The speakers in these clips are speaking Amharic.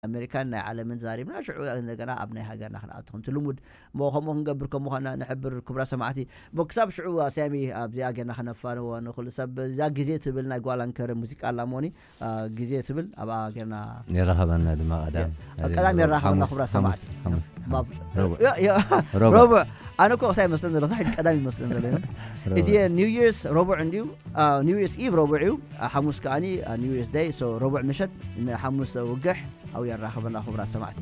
ኣሜሪካን ናይ ዓለምን ዛሪብና ሽዑ እንደገና ኣብ ናይ ሃገርና ክንኣቱ ከምቲ ልሙድ ሞ ከምኡ ክንገብር ከም ምኳና ንሕብር ክብራ ሰማዕቲ ክሳብ ሽዑ ኣስያሚ ኣብዚኣ ጌርና ክነፋንዎ ንክእሉ ሰብ እዛ ግዜ ትብል ናይ ጓላንከር ሙዚቃ ኣላሞኒ ግዜ ትብል ኣብኣ ጌርና ይረኸበና ድማ ቀዳም ቀዳም የራኸበና ክብራ ሰማዕቲ ረቡዕ ኣነ ኮ ክሳብ ይመስለን ዘሎ ሕጂ ቀዳም ይመስለን ዘሎ እቲ ኒው ይርስ ረቡዕ እንድዩ ኒው ይርስ ኢቭ ረቡዕ እዩ ሓሙስ ከዓኒ ኒው ይርስ ዳይ ረቡዕ ምሸት ንሓሙስ ውግሕ ኣብኡ የራኸበና ክቡራት ሰማዕቲ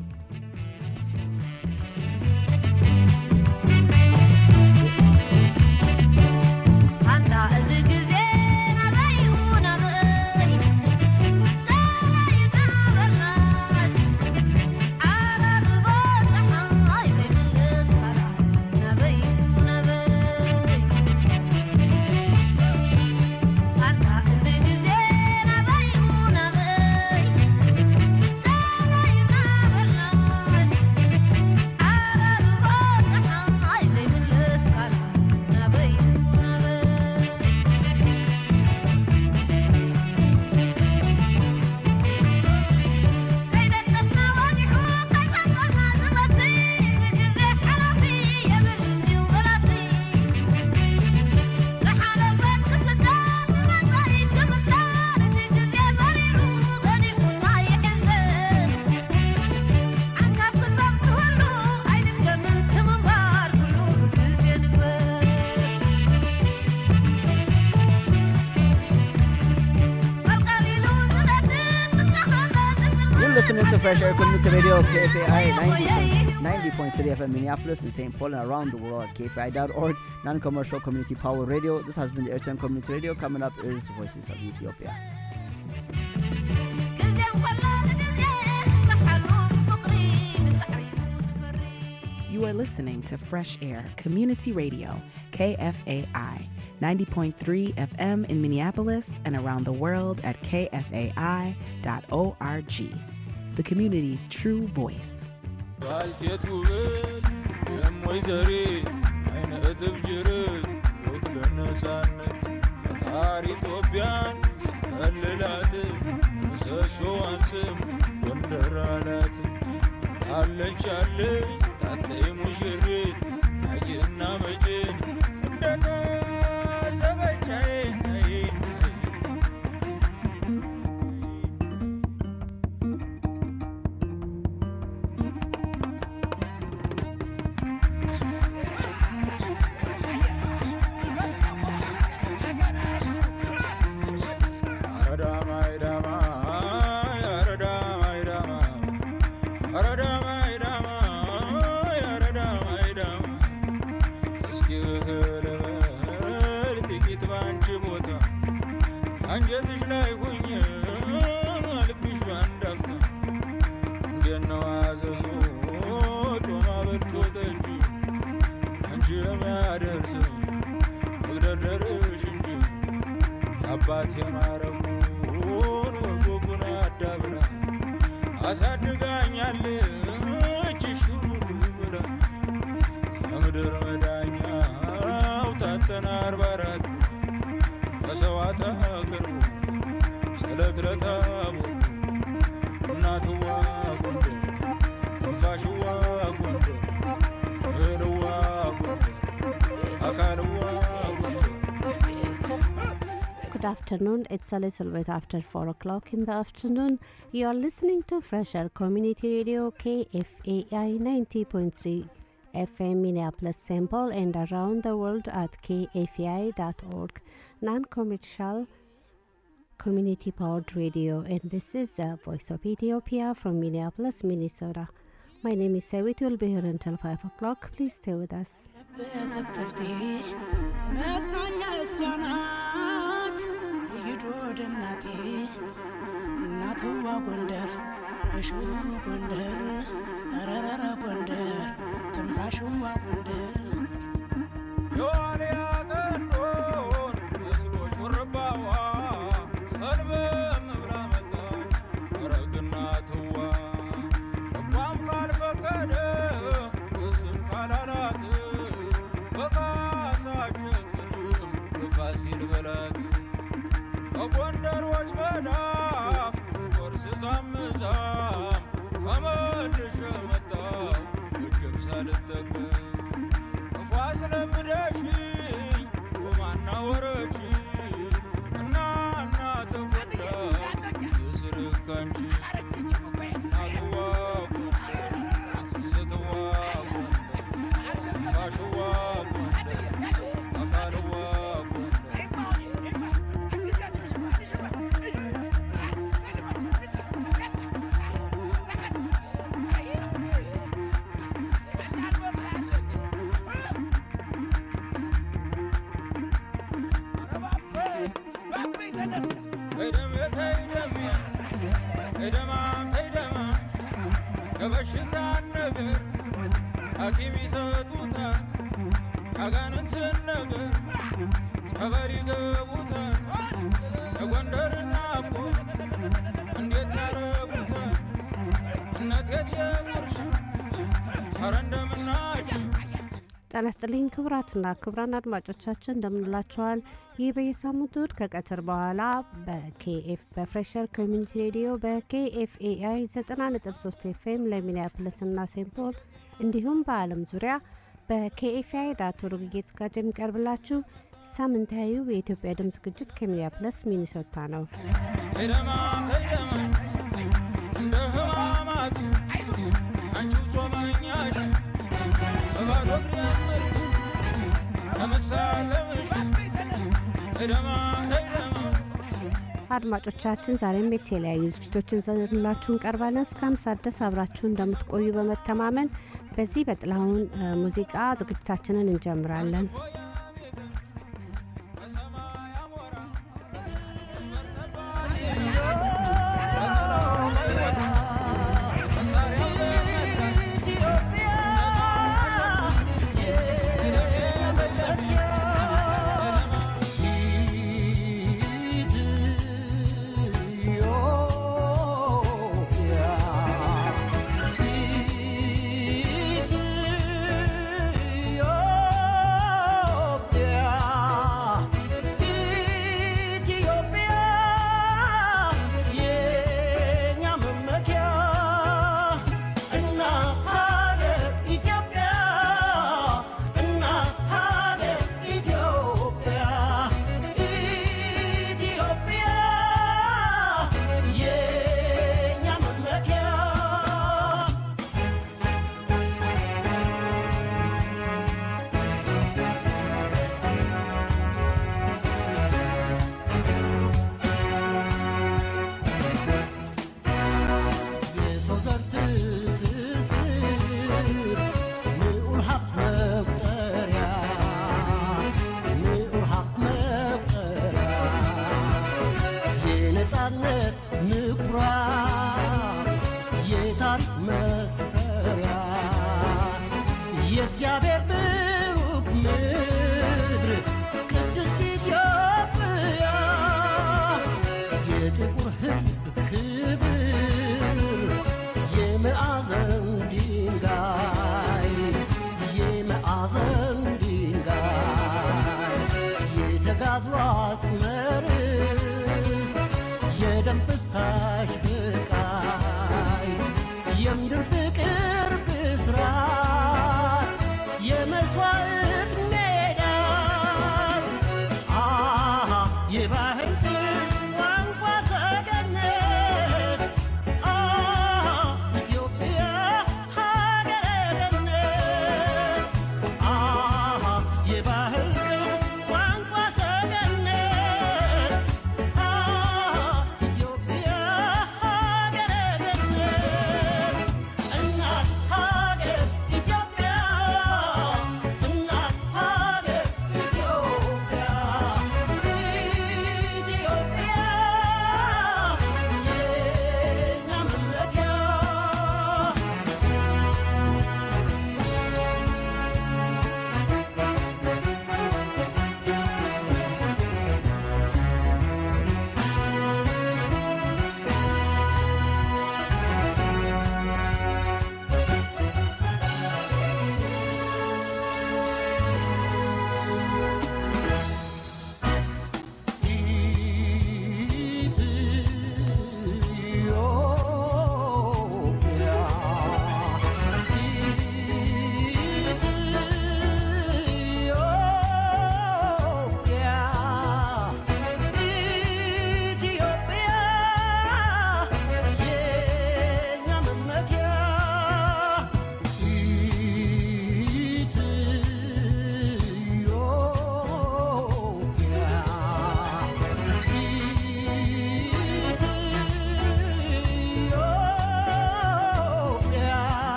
listening to Fresh Air Community Radio, KFAI 90.3 FM Minneapolis and St. Paul and around the world at KFAI.org, non commercial community power radio. This has been the Airtime Community Radio. Coming up is Voices of Ethiopia. You are listening to Fresh Air Community Radio, KFAI, 90.3 FM in Minneapolis and around the world at kfai.org. The community's true voice. አለች አለች ታተይ ሙሽሪት አጅና መጭን እንደታሰበቻዬ አንጀትሽ ላይ ሁኝ ልብሽ ባንድ አፍታ እንደነው አዘዞ ጮማ በልቶ ጠጅ አንቺ የሚያደርስ መግደርደርሽ እንጂ የአባት የማረጉን ወጎጉን አዳብራ አሳድጋኛለች ሹሩሩ ብላ የምድር መዳኛው ታተና አርባ አራት መሰዋዕት አቅርቡ ስለት ለታቦት እናትዋ ጎንደር ትንፋሽዋ ጎንደር እህልዋ ጎንደር አካልዋ ጎንደር Good afternoon. It's a little bit after 4 o'clock in the afternoon. You are listening to Fresher Community Radio KFAI 90.3 FM Minneapolis St. Paul and around the world at kfai.org. non commercial community powered radio, and this is the Voice of Ethiopia from Minneapolis, Minnesota. My name is Sewit. We'll be here until 5 o'clock. Please stay with us. እናትዋ ጎንደር እሽሩ ጎንደር ረረረ ጎንደር ትንፋሽዋ ጎንደር የዋልያ ቀንዶን መስሎ ሹርባዋ ሰልበም ብላ መጣች አረግና ትዋ ልቧም ካልፈቀደ እስም ካላላት በቃሳ ጨክንም በፋሲል በላት በጎንደሮች መዳፍ ቆርስ ዛምዛም የበሽታ ነገር ሐኪም ይሰጡታል ያጋንንትን ነገር ጸበል ይገቡታል የጎንደር ናፍቆ እንዴት ያረጉታል እነቴት የቁርሽ ኧረ እንደምናችሁ ጤና ይስጥልኝ ክቡራትና ክቡራን አድማጮቻችን እንደምንላችኋል። ይህ በየሳምንቱ እሁድ ከቀትር በኋላ በኬኤፍ በፍሬሸር ኮሚኒቲ ሬዲዮ በኬኤፍኤአይ 90.3 ኤፍኤም ለሚኒያፖሊስ እና ሴንት ፖል እንዲሁም በዓለም ዙሪያ በኬኤፍአይ ዳት ኦርግ እየተዘጋጀ የሚቀርብላችሁ ሳምንታዊው የኢትዮጵያ ድምፅ ዝግጅት ከሚኒያፖሊስ ሚኒሶታ ነው። ሄደማ ሄደማ እንደ ህማማት አንቺው ጾመኛሽ በባዶ እግር ያመርኩ ለመሳለምሽ ሄደማ ሄደማ አድማጮቻችን ዛሬም የተለያዩ ዝግጅቶችን ዘንላችሁ እንቀርባለን። እስከ አምሳ ድረስ አብራችሁ እንደምትቆዩ በመተማመን በዚህ በጥላሁን እ፣ ሙዚቃ ዝግጅታችንን እንጀምራለን። የሰው ዘር ትስስር ንዑር ሀብት መቁጠሪያ ንዑር ሀብት መቁጠሪያ የነጻነት ምኩራብ የታሪክ መስፈሪያ የእግዚአብሔር ብሩክ ምድር ቅድስት ኢትዮጵያ የጥቁር ሕዝብ ክብር የመዓዘን ድንጋይ የመዓዘን ድንጋይ የተጋድሎ አስመርስ የደም ፍሳሽ ብቃይ የምድር ፍቅር ብስራት የመስዋዕት ሜዳ አሃ የባህል ፍቅር ቋንቋ ሰገነት አሃ ኢትዮጵያ ሀገረ ገነት አሃ የባህል ቅርስ ቋንቋ ሰገነት አሃ ኢትዮጵያ ሀገረ ገነት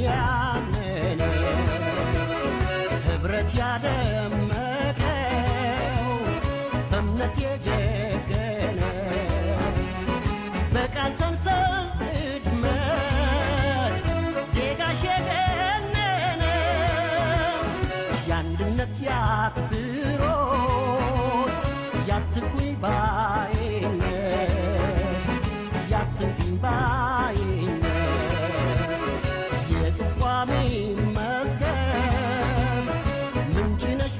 ያንን ህብረት ያደመቀው በእምነት የጀገነ በቃል ሰንሰል እድመት ዜጋሽ የገነነ የአንድነት ያክብሮት ያትኩኝ ባይነት ያትኩኝ ባይነት የጽቋሚ መስገን ምንጭ ነሽ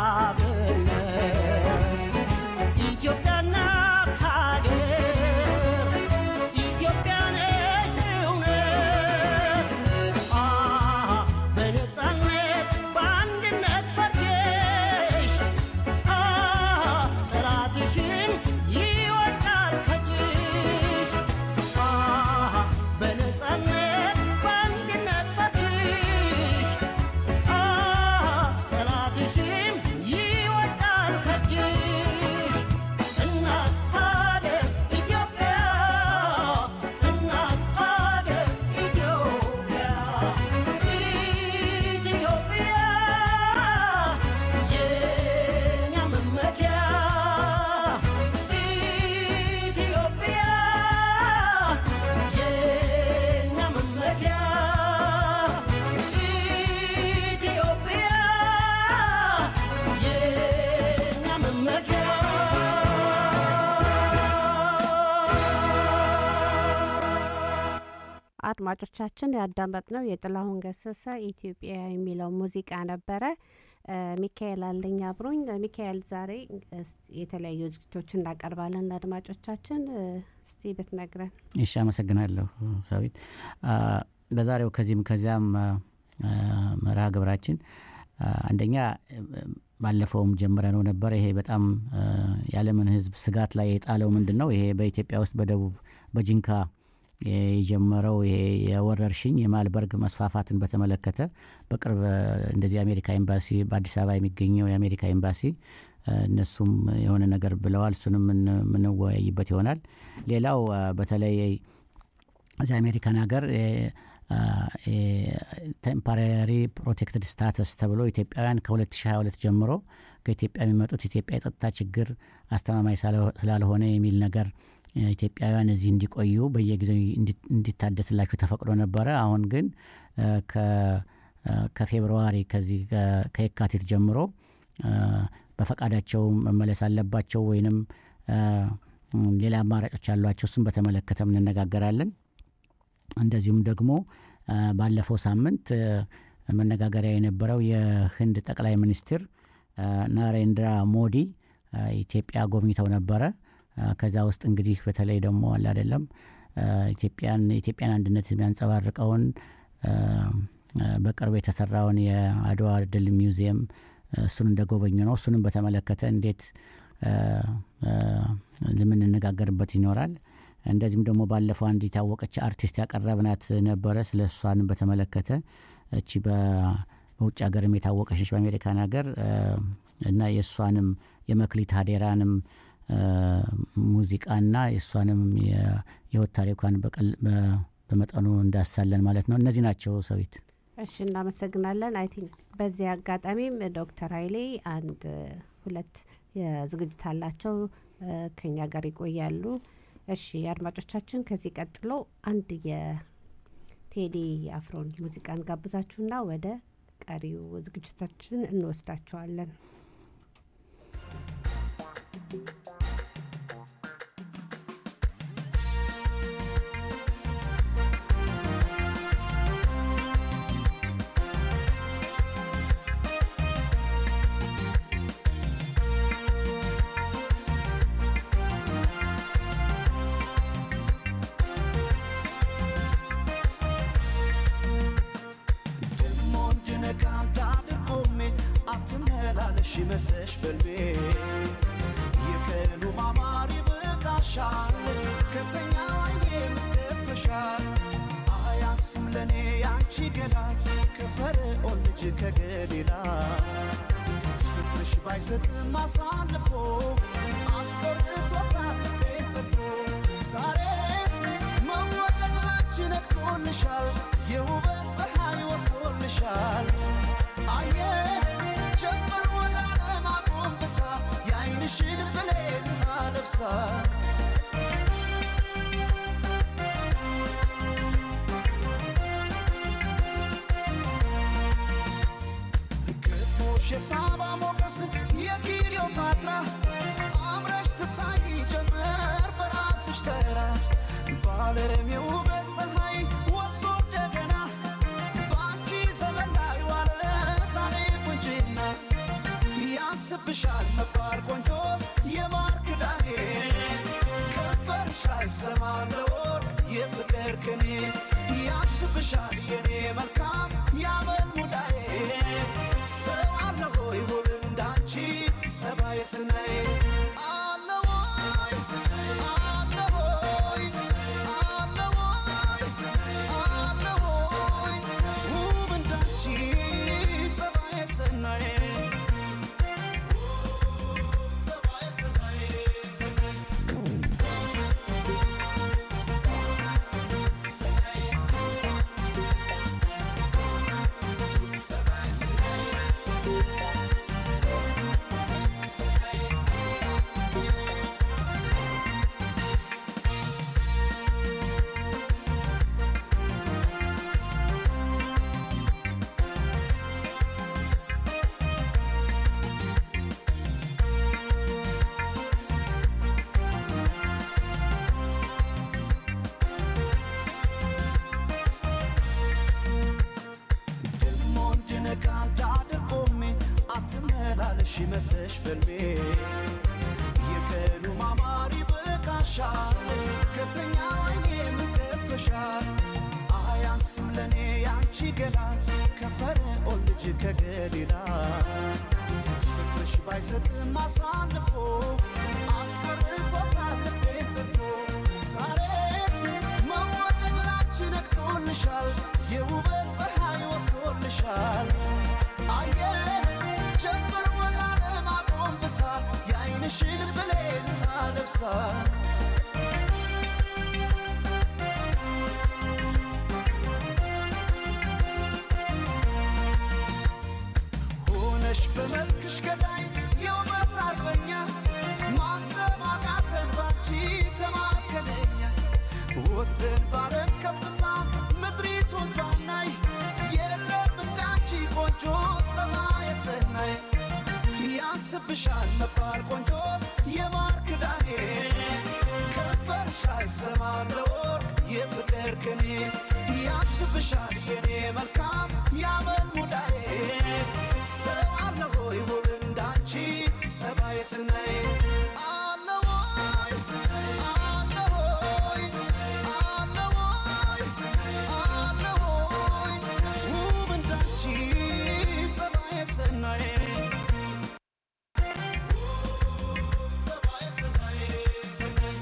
አብነት ኢትዮጵያ ናት ሀገር ኢትዮጵያ ነሽ እውነት አ በነፃነት በአንድነት ፈርጀሽ አ ጠላትሽን ይወድቃል ከእጅሽ አ በነፃነት በአንድነት ፈርጀሽ አ ጠላትሽም ይወድቃል ከእጅሽ እናት ሀገር ኢትዮጵያ እናት ሀገር ኢትዮጵያ ኢትዮጵያ የኛ መመኪያ ኢትዮጵያ የኛ መመኪያ ኢትዮጵያ የኛ መመኪያ አድማጮቻችን ያዳመጥነው የጥላሁን ገሰሰ ኢትዮጵያ የሚለው ሙዚቃ ነበረ። እ፣ ሚካኤል አለኝ አብሮኝ። እ፣ ሚካኤል ዛሬ እስ- የተለያዩ ዝግጅቶች እናቀርባለን ለአድማጮቻችን። እ፣ እስቲ ብትነግረን። እሺ አመሰግናለሁ ሰዊት አ፣ በዛሬው ከዚህም ከዚያም አ፣ አ፣ መርሃ ግብራችን አ፣ አንደኛ እ፣ ባለፈውም ጀምረ ነው ነበር ይሄ በጣም አ፣ የዓለምን ሕዝብ ስጋት ላይ የጣለው ምንድን ነው ይሄ በኢትዮጵያ ውስጥ በደቡብ በጂንካ የጀመረው ይሄ የወረርሽኝ የማልበርግ መስፋፋትን በተመለከተ በቅርብ አ፣ እንደዚህ የአሜሪካ ኤምባሲ በአዲስ አበባ የሚገኘው የአሜሪካ ኤምባሲ አ፣ እነሱም የሆነ ነገር ብለዋል። እሱንም ምን- የምንወያይበት ይሆናል። ሌላው አ፣ በተለይ እዚህ አሜሪካን ሀገር ቴምፖራሪ ፕሮቴክትድ ስታተስ ተብሎ ኢትዮጵያውያን ከ2022 ጀምሮ ከኢትዮጵያ የሚመጡት ኢትዮጵያ የጸጥታ ችግር አስተማማኝ ስላልሆ- ስላልሆነ የሚል ነገር እ፣ ኢትዮጵያውያን እዚህ እንዲቆዩ በየጊዜው እንዲ- እንዲታደስላቸው ተፈቅዶ ነበረ። አሁን ግን እ፣ ከ- እ፣ ከፌብርዋሪ ከዚህ ከ- ከየካቲት ጀምሮ እ፣ በፈቃዳቸው መመለስ አለባቸው ወይንም እ፣ ሌላ አማራጮች ያሏቸው እሱም በተመለከተም እንነጋገራለን። እንደዚሁም ደግሞ አ፣ ባለፈው ሳምንት አ፣ መነጋገሪያ የነበረው የህንድ ጠቅላይ ሚኒስትር አ፣ ናሬንድራ ሞዲ አ፣ ኢትዮጵያ ጎብኝተው ነበረ። አ፣ ከዛ ውስጥ እንግዲህ በተለይ ደግሞ አለ አይደለም አ፣ ኢትዮጵያን የኢትዮጵያን አንድነት የሚያንጸባርቀውን አ፣ አ፣ በቅርብ የተሰራውን የአድዋ ድል ሚውዚየም አ፣ እሱን እንደጎበኙ ነው። እሱንም በተመለከተ እንዴት አ፣ አ፣ ለምንነጋገርበት ይኖራል። እንደዚሁም ደግሞ ባለፈው አንድ የታወቀች አርቲስት ያቀረብናት ነበረ። ስለ እሷን በተመለከተ እቺ በ- በውጭ ሀገርም የታወቀች ነች በአሜሪካን ሀገር አ፣ እና የእሷንም የመክሊት ሀዴራንም አ፣ ሙዚቃና የእሷንም የ- የህይወት ታሪኳን በቀል- በ- በመጠኑ እንዳሳለን ማለት ነው። እነዚህ ናቸው ሰዊት። እሺ እናመሰግናለን። አይ ቲንክ በዚህ አጋጣሚም ዶክተር ኃይሌ አንድ እ፣ ሁለት የዝግጅት አላቸው እ፣ ከኛ ጋር ይቆያሉ። እሺ አድማጮቻችን፣ ከዚህ ቀጥሎ አንድ የቴዲ አፍሮን ሙዚቃን ጋብዛችሁና ወደ ቀሪው ዝግጅታችን እንወስዳቸዋለን። ደሞ እንድነቃም ታድርጎሜ አትመላለሽ መለሽ በልቤ የቀኑ ማማር ይበቃሻል ከተኛ ዋዬ ገብተሻል አያስም ለእኔ ያንቺ ገላ ከፈርዖን ልጅ ከገሊላ ፍቅርሽ ባይሰጥም አሳልፎ አስቆርጦታል ልቤን ጠልፎ ዛሬስ መወደድ ላንቺ ነክቶልሻል የውበት ፀሐይ ወጥቶልሻል አየ ጀምር ወደ ዓለም አጎንብሳ የአይንሽን ብሌን አለብሳ ግጥሞሽ የሳባ ሞገስ የክሊዮፓትራ አምረሽ ትታይ ጀመር በራስሽ ተራ በዓለም የውበት ፀሐይ ወጥቶ እንደገና በአንቺ ዘመን ላይ ዋለ ዛሬ ቁንጅና ያንስብሻል መባል ቆንጆ የማር ክዳኔ ከንፈርሽ አይሰማም ለወርቅ የፍቅር ቅኔ ያንስብሻል የኔ መልካም ያመል ሙዳዬ ሰው አለ ሆይ ውብ እንዳንቺ ጸባይ ስናይ አለ ወይ አለ ሆይ አለ ወይ አለ ሆይ ውብ እንዳንቺ ጸባይ ስናይ ጸባይ ስናይ ደሞ እንድነቃ እንዳደርጎሜ አትመላለሽ መተሽ በልቤ የቀኑ ማማር ይበቃሻል ከተኛ አይኔ ምገብተሻል አያንስም ለእኔ ያንቺ ገላ ከፈርዖን ልጅ ከገሊላ ፍቅርሽ ባይሰጥም አሳልፎ አስቀርቶታል ልቤን ጥፎ ዛሬስ መወደድ ላንቺ ነቅቶልሻል የውበት ፀሐይ ወጥቶልሻል አየ ጀምር ወደ ዓለም አጎንብሳ የአይንሽን ብሌን አለብሳ ሆነሽ በመልክሽ ገዳይ የውበት አርበኛ ማሰብ አቃተን ባንቺ ተማከለኛ ወጥን ባረን ከፍታ ምድሪቱን ባናይ የለም እንዳንቺ ቆንጆ ፀባይ ሰናይ ያንስብሻል መባል ቆንጆ የማር ክዳኔ ከንፈርሽ አይሰማም ለወርቅ የፍቅር ቅኔ ያንስብሻል የኔ መልካም ያመል ሙዳዬ ሰው አለ ሆይ ውብ እንዳንቺ ጸባይ ስናይ አለ ወይ አለ ሆይ አለ ወይ አለ ሆይ ውብ እንዳንቺ ጸባይ ስናይ ጸባይ ስናይ ስናይ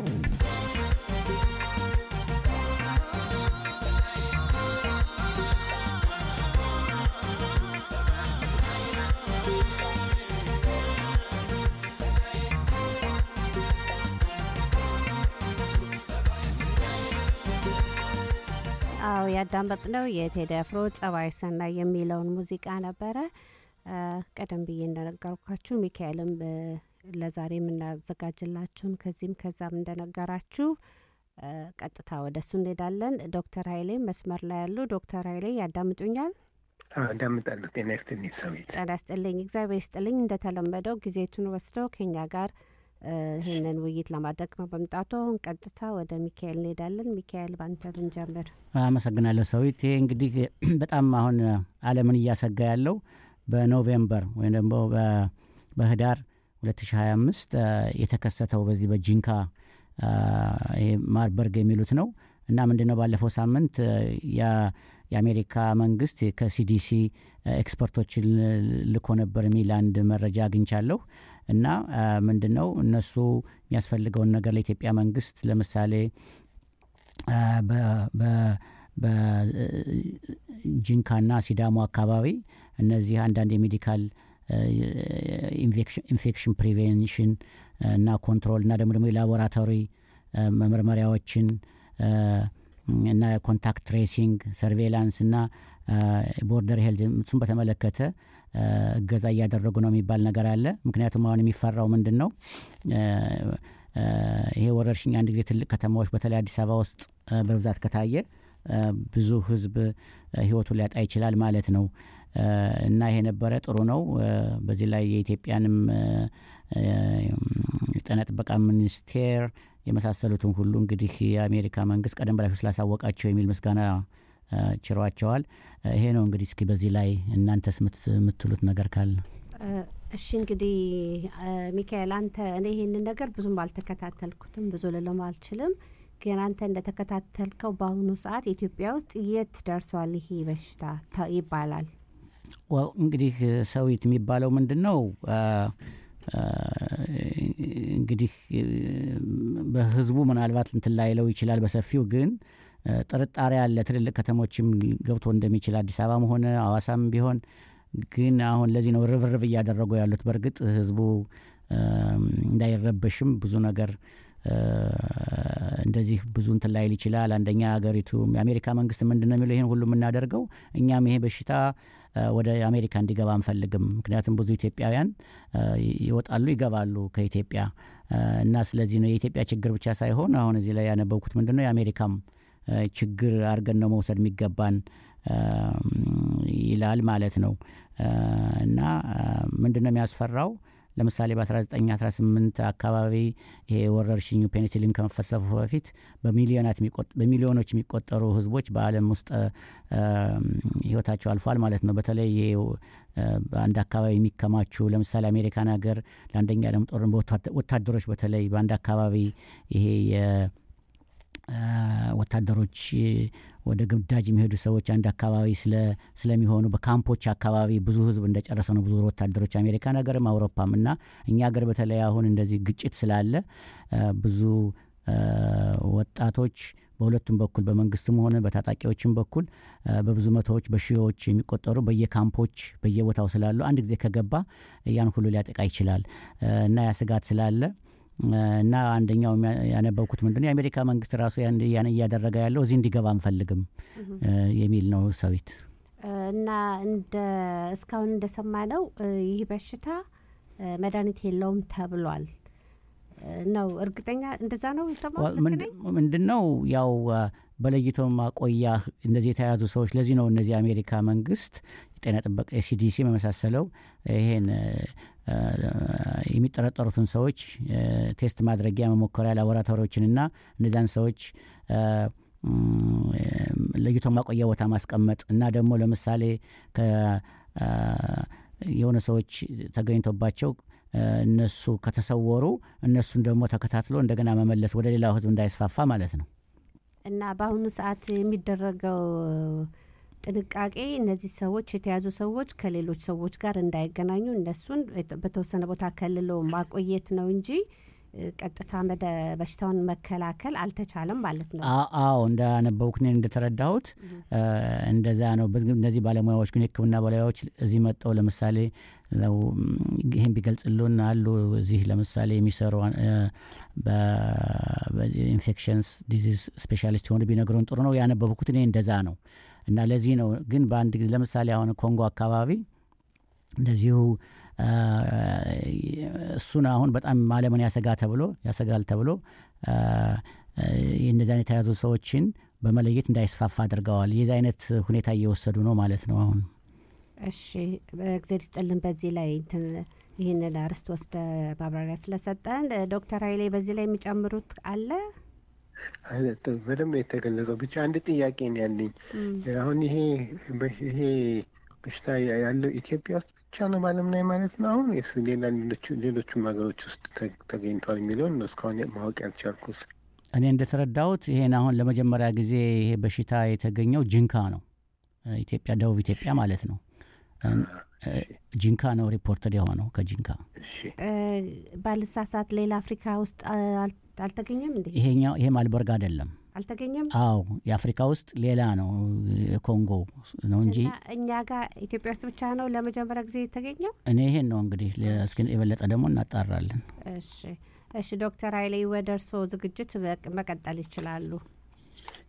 አዎ ያዳመጥነው የቴዲ አፍሮ ጸባይ ሰናይ የሚለውን ሙዚቃ ነበረ። አ፣ ቀደም ብዬ እንደነገርኳችሁ ሚካኤልም እ፣ ለዛሬ የምናዘጋጅላችሁን ከዚህም ከዛም እንደነገራችሁ አ፣ ቀጥታ ወደ እሱ እንሄዳለን። ዶክተር ኃይሌ መስመር ላይ ያሉ ዶክተር ኃይሌ ያዳምጡኛል? አዳምጣለሁ። ጤና ይስጥልኝ ሰዊት። ጤና ይስጥልኝ። እግዚአብሔር ይስጥልኝ። እንደተለመደው ጊዜቱን ወስደው ከኛ ጋር እ፣ ይህንን ውይይት ለማድረግ በመምጣቱ አሁን ቀጥታ ወደ ሚካኤል እንሄዳለን። ሚካኤል ባንተ ብንጀምር። አመሰግናለሁ ሰዊት። ይሄ እንግዲህ በጣም አሁን ዓለምን እያሰጋ ያለው በኖቬምበር ወይም ደግሞ በ- በህዳር 2025 አ፣ የተከሰተው በዚህ በጂንካ አ፣ ይሄ ማርበርግ የሚሉት ነው እና ምንድን ነው ባለፈው ሳምንት አ፣ ያ- የአሜሪካ መንግስት ከሲዲሲ ኤክስፐርቶችን ልኮ ነበር የሚል አንድ መረጃ አግኝቻለሁ እና አ፣ ምንድን ነው እነሱ የሚያስፈልገውን ነገር ለኢትዮጵያ መንግስት ለምሳሌ አ፣ በ- በ- በጂንካና ሲዳሞ አካባቢ እነዚህ አንዳንድ የሜዲካል ኢንፌክሽን ፕሪቬንሽን እና ኮንትሮል እና ደግሞ ደግሞ የላቦራቶሪ አ፣ መመርመሪያዎችን አ፣ እና ኮንታክት ትሬሲንግ ሰርቬላንስ እና ቦርደር ሄልዝ እሱን በተመለከተ አ፣ እገዛ እያደረጉ ነው የሚባል ነገር አለ። ምክንያቱም አሁን የሚፈራው ምንድን ነው አ፣ አ፣ ይሄ ወረርሽኝ አንድ ጊዜ ትልቅ ከተማዎች በተለይ አዲስ አበባ ውስጥ አ፣ በብዛት ከታየ አ፣ ብዙ ህዝብ አ፣ ህይወቱን ሊያጣ ይችላል ማለት ነው አ፣ እና ይሄ ነበረ ጥሩ ነው። አ፣ በዚህ ላይ የኢትዮጵያንም አ፣ አ፣ የጤና ጥበቃ ሚኒስቴር የመሳሰሉትን ሁሉ እንግዲህ የአሜሪካ መንግስት ቀደም በላቸው ስላሳወቃቸው የሚል ምስጋና አ፣ ችሯቸዋል። አ፣ ይሄ ነው እንግዲህ እስኪ በዚህ ላይ እናንተስ ምት- የምትሉት ነገር ካለ እ፣ እሺ እንግዲህ እ፣ ሚካኤል አንተ እኔ ይሄንን ነገር ብዙም አልተከታተልኩትም ብዙ ልልም አልችልም ግን አንተ እንደተከታተልከው በአሁኑ ሰዓት ኢትዮጵያ ውስጥ የት ደርሷል ይሄ በሽታ ተ- ይባላል ዋው እንግዲህ ሰዊት የሚባለው ምንድን ነው አ፣ አ፣ እንግዲህ እ፣ በህዝቡ ምናልባት እንትን ላይለው ይችላል በሰፊው ግን እ፣ ጥርጣሬ አለ ትልልቅ ከተሞችም ገብቶ እንደሚችል አዲስ አበባም ሆነ አዋሳም ቢሆን ግን አሁን ለዚህ ነው ርብርብ እያደረጉ ያሉት በእርግጥ ህዝቡ እ፣ እንዳይረበሽም ብዙ ነገር እ፣ እንደዚህ ብዙ እንትን ላይል ይችላል አንደኛ ሀገሪቱ የአሜሪካ መንግስት ምንድን ነው የሚለው ይህን ሁሉ የምናደርገው እኛም ይሄ በሽታ እ፣ ወደ አሜሪካ እንዲገባ አንፈልግም ምክንያቱም ብዙ ኢትዮጵያውያን እ፣ ይወጣሉ ይገባሉ ከኢትዮጵያ እ፣ እና ስለዚህ ነው የኢትዮጵያ ችግር ብቻ ሳይሆን አሁን እዚህ ላይ ያነበብኩት ምንድን ነው የአሜሪካም እ፣ ችግር አድርገን ነው መውሰድ የሚገባን እ፣ ይላል ማለት ነው እ፣ እና ምንድን ነው የሚያስፈራው ለምሳሌ በ1918 አካባቢ ይሄ ወረርሽኙ ፔኒሲሊን ከመፈሰፉ በፊት በሚሊዮናት የሚቆጥ- በሚሊዮኖች የሚቆጠሩ ህዝቦች በአለም ውስጥ እ፣ ህይወታቸው አልፏል ማለት ነው በተለይ ይሄ እ፣ በአንድ አካባቢ የሚከማቹ ለምሳሌ አሜሪካን ሀገር ለአንደኛ ዓለም ጦርነት በወታደ- ወታደሮች በተለይ በአንድ አካባቢ ይሄ የ- አ፣ ወታደሮች እ፣ ወደ ግዳጅ የሚሄዱ ሰዎች አንድ አካባቢ ስለ- ስለሚሆኑ በካምፖች አካባቢ ብዙ ህዝብ እንደጨረሰ ነው ብዙ ወታደሮች አሜሪካን ሀገርም አውሮፓም እና እኛ ሀገር በተለይ አሁን እንደዚህ ግጭት ስላለ አ፣ ብዙ አ፣ ወጣቶች በሁለቱም በኩል በመንግስትም ሆነ በታጣቂዎችም በኩል አ፣ በብዙ መቶዎች በሺዎች የሚቆጠሩ በየካምፖች በየቦታው ስላሉ አንድ ጊዜ ከገባ ያን ሁሉ ሊያጠቃ ይችላል አ፣ እና ያ ስጋት ስላለ እና አንደኛው የሚያ- ያነበብኩት ምንድነው የአሜሪካ መንግስት ራሱ ያን ያን እያደረገ ያለው እዚህ እንዲገባ አንፈልግም እ፣ የሚል ነው ሰዊት እ፣ እና እንደ እስካሁን እንደሰማነው እ፣ ይህ በሽታ እ፣ መድኃኒት የለውም ተብሏል እ፣ ነው እርግጠኛ እንደዛ ነው የሰማሁት ልክ ነኝ? ምንድን ነው ያው አ፣ በለይቶ ማቆያ እንደዚህ የተያዙ ሰዎች ለዚህ ነው እነዚህ የአሜሪካ መንግስት የጤና ጥበቃ የሲዲሲ የመሳሰለው ይሄን እ፣ አ፣ የሚጠረጠሩትን ሰዎች እ፣ ቴስት ማድረጊያ መሞከሪያ ላቦራቶሪዎችንና እነዚያን ሰዎች አ፣ ም፣ ለይቶ ማቆያ ቦታ ማስቀመጥ እና ደግሞ ለምሳሌ ከ አ፣ የሆነ ሰዎች ተገኝቶባቸው እ፣ እነሱ ከተሰወሩ እነሱን ደግሞ ተከታትሎ እንደገና መመለስ ወደ ሌላው ህዝብ እንዳይስፋፋ ማለት ነው እና በአሁኑ ሰዓት የሚደረገው ጥንቃቄ እነዚህ ሰዎች የተያዙ ሰዎች ከሌሎች ሰዎች ጋር እንዳይገናኙ እነሱን በተወሰነ ቦታ ከልሎ ማቆየት ነው እንጂ እ፣ ቀጥታ መደ በሽታውን መከላከል አልተቻለም ማለት ነው። አ- አዎ እንዳነበብኩት እኔ እንደተረዳሁት እ፣ እንደዛ ነው በዚህ- እነዚህ ባለሙያዎች ግን የህክምና ባለሙያዎች እዚህ መጠው ለምሳሌ ለው ይህን ቢገልጽልን አሉ እዚህ ለምሳሌ የሚሰሩ እ፣ በ- በኢንፌክሽንስ ዲዚዝ ስፔሻሊስት የሆኑ ቢነግሩን ጥሩ ነው ያነበብኩት እኔ እንደዛ ነው እና ለዚህ ነው ግን በአንድ ጊዜ ለምሳሌ አሁን ኮንጎ አካባቢ እንደዚሁ አ፣ እሱን አሁን በጣም ዓለምን ያሰጋ ተብሎ ያሰጋል ተብሎ አ፣ አ፣ እንደዚህ አይነት የተያዙ ሰዎችን በመለየት እንዳይስፋፋ አድርገዋል የዚህ አይነት ሁኔታ እየወሰዱ ነው ማለት ነው አሁን እሺ በእግዜር ይስጥልን። በዚህ ላይ እንትን ይህንን አርስት ወስደ ማብራሪያ ስለሰጠን እ፣ ዶክተር ኃይሌ በዚህ ላይ የሚጨምሩት አለ? አይ፣ ጥ- በደንብ የተገለጸው ብቻ አንድ ጥያቄ ነው ያለኝ። አሁን ይሄ በ- ይሄ በሽታ ያ- ያለው ኢትዮጵያ ውስጥ ብቻ ነው በዓለም ላይ ማለት ነው? አሁን ወይስ ሌላ ሌሎቹ- ሌሎቹም ሀገሮች ውስጥ ተ- ተገኝቷል የሚለውን ነው እስካሁን ማወቅ ያልቻልኩት። እኔ እንደተረዳሁት ይሄን አሁን ለመጀመሪያ ጊዜ ይሄ በሽታ የተገኘው ጅንካ ነው እ፣ ኢትዮጵያ ደቡብ ኢትዮጵያ ማለት ነው እ፣ እ፣ ጂንካ ነው ሪፖርተድ የሆነው ከጂንካ እሺ እ፣ ባልሳሳት ሌላ አፍሪካ ውስጥ አ፣ አል- አልተገኘም እንዴ? ይሄኛው ይሄ ማልበርግ አይደለም አልተገኘም አዎ የአፍሪካ ውስጥ ሌላ ነው የኮንጎ ነው እንጂ እና እኛ ጋር ኢትዮጵያ ውስጥ ብቻ ነው ለመጀመሪያ ጊዜ የተገኘው? እኔ ይሄን ነው እንግዲህ ለ- እስኪ የበለጠ ደግሞ እናጣራለን እሺ እሺ ዶክተር ኃይሌ ወደ እርስዎ ዝግጅት በቅ- መቀጠል ይችላሉ።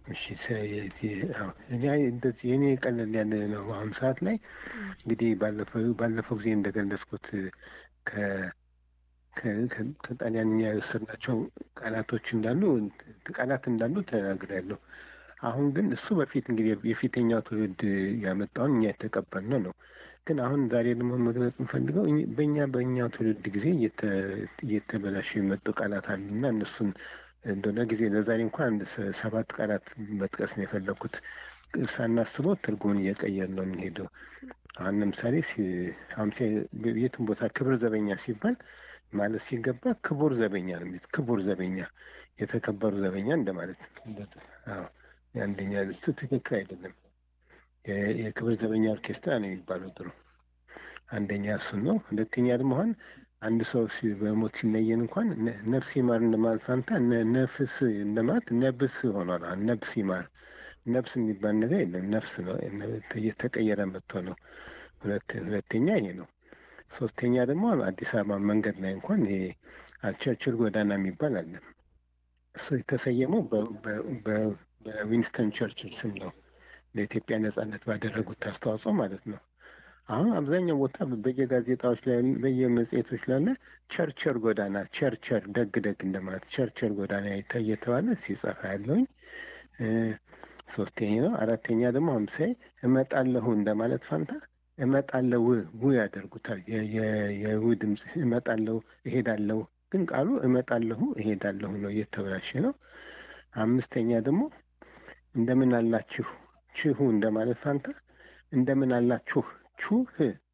እሺ ሰ- የዚህ- አዎ፣ እኔ እንደዚህ የኔ ቀለል ያለ ነው። አሁን ሰዓት ላይ እንግዲህ ባለፈው ባለፈው ጊዜ እንደገለጽኩት ከ- ከ- ከ- ከጣሊያንኛ የወሰድናቸው ቃላቶች እንዳሉ ቃላት እንዳሉ ተናግሬያለሁ። አሁን ግን እሱ በፊት እንግዲህ የፊተኛው ትውልድ ያመጣውን እኛ የተቀበልነው ነው። ግን አሁን ዛሬ ደግሞ መግለጽ እንፈልገው እኝ- በእኛ በእኛው ትውልድ ጊዜ እየተ- እየተበላሹ የመጡ ቃላት አሉና እነሱን እንደሆነ ጊዜ ለዛሬ እንኳን አንድ ሰ- ሰባት ቃላት መጥቀስ ነው የፈለኩት። ሳናስበው ትርጉሙን እየቀየር ነው የምንሄደው። አሁን ለምሳሌ ሲ- አሁን ሲ- የትም ቦታ ክብር ዘበኛ ሲባል ማለት ሲገባ ክቡር ዘበኛ ነው የሚሉት። ክቡር ዘበኛ፣ የተከበሩ ዘበኛ እንደማለት ነው። እንደዚህ፣ አዎ፣ የአንደኛ እሱ ትክክል አይደለም። የ- የክብር ዘበኛ ኦርኬስትራ ነው የሚባለው ድሮ። አንደኛ እሱን ነው። ሁለተኛ ደግሞ አሁን አንድ ሰው ሲ- በሞት ሲለየን እንኳን ነ- ነፍስ ይማር እንደማለት ፋንታ ነ- ነፍስ እንደማለት ነብስ ሆኗል። አሁን ነብስ ይማር ነፍስ የሚባል ነገር የለም። ነፍስ ነው እየተቀየረ መጥቶ ነው። ሁለት- ሁለተኛ ይሄ ነው። ሶስተኛ ደግሞ አዲስ አበባ መንገድ ላይ እንኳን ይሄ ቸርችል ጎዳና የሚባል አለ። እሱ የተሰየመው በ- በ- በ- በዊንስተን ቸርችል ስም ነው። ለኢትዮጵያ ነጻነት ባደረጉት አስተዋጽኦ ማለት ነው። አሁን አብዛኛው ቦታ በየጋዜጣዎች ላይ በየመጽሔቶች ላይ አለ ቸርቸር ጎዳና ቸርቸር ደግ ደግ እንደማለት ቸርቸር ጎዳና የተ- እየተባለ ሲጸፋ ያለውኝ እ፣ ሶስተኛ ነው። አራተኛ ደግሞ አምሳይ እመጣለሁ እንደማለት ፋንታ እመጣለሁ ው ያደርጉታል። የ- የ- የው ድምፅ እመጣለሁ እሄዳለሁ፣ ግን ቃሉ እመጣለሁ እሄዳለሁ ነው፣ እየተበላሸ ነው። አምስተኛ ደግሞ እንደምን አላችሁ ችሁ እንደማለት ፋንታ እንደምን አላችሁ ቹህ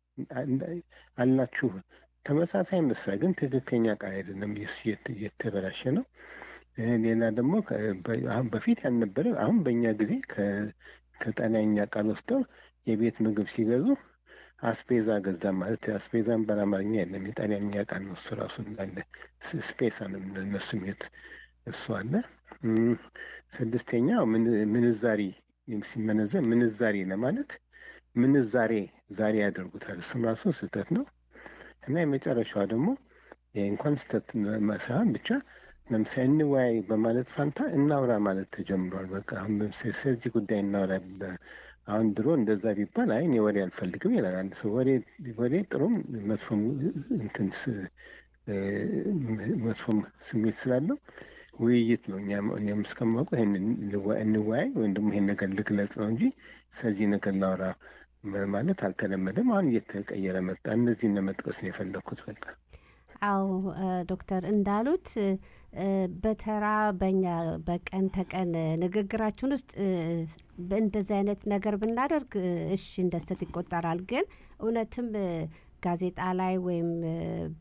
አላችሁ ተመሳሳይ ምሳ ግን ትክክለኛ ቃል አይደለም። የሱ እየተ- እየተበላሸ ነው። እ፣ ሌላ ደግሞ ከ- በ- አሁን በፊት ያልነበረ አሁን በእኛ ጊዜ ከ- ከጣሊያንኛ ቃል ወስደው የቤት ምግብ ሲገዙ አስፔዛ ገዛ ማለት አስፔዛን በአማርኛ የለም የጣሊያንኛ ቃል ነው። እሱ ራሱ እንዳለ ስ- ስፔሳ ነው የምንለው እነሱ የሚሉት እሱ አለ። እም፣ ስድስተኛው ምን- ምንዛሪ ሲመነዘር ምንዛሬ ለማለት ምንዛሬ ዛሬ ያደርጉታል። እሱም ራሱ ስህተት ነው እና የመጨረሻዋ ደግሞ ይሄ እንኳን ስህተት ሳይሆን ብቻ ለምሳሌ እንወያይ በማለት ፋንታ እናውራ ማለት ተጀምሯል። በቃ አሁን ለምሳሌ ስለዚህ ጉዳይ እናውራ በ- አሁን ድሮ እንደዛ ቢባል አይ እኔ ወሬ አልፈልግም ይላል አንድ ሰው። ወሬ ወሬ ጥሩም መጥፎም እንትን ስ- እ፣ መጥፎም ስሜት ስላለው ውይይት ነው። እኛም እኔም እስከማውቀው ይሄን እንወ- እንወያይ ወይም ደግሞ ይሄን ነገር ልግለጽ ነው እንጂ ስለዚህ ነገር ላውራ መ- ማለት አልተለመደም። አሁን እየተቀየረ መጣ። እነዚህን ለመጥቀስ ነው የፈለግኩት። በቃ አዎ እ፣ ዶክተር እንዳሉት እ፣ በተራ በኛ በቀን ተቀን እ፣ ንግግራችን ውስጥ እ፣ በእንደዚህ አይነት ነገር ብናደርግ እ፣ እሺ እንደ ስህተት ይቆጠራል። ግን እውነትም እ፣ ጋዜጣ ላይ ወይም እ፣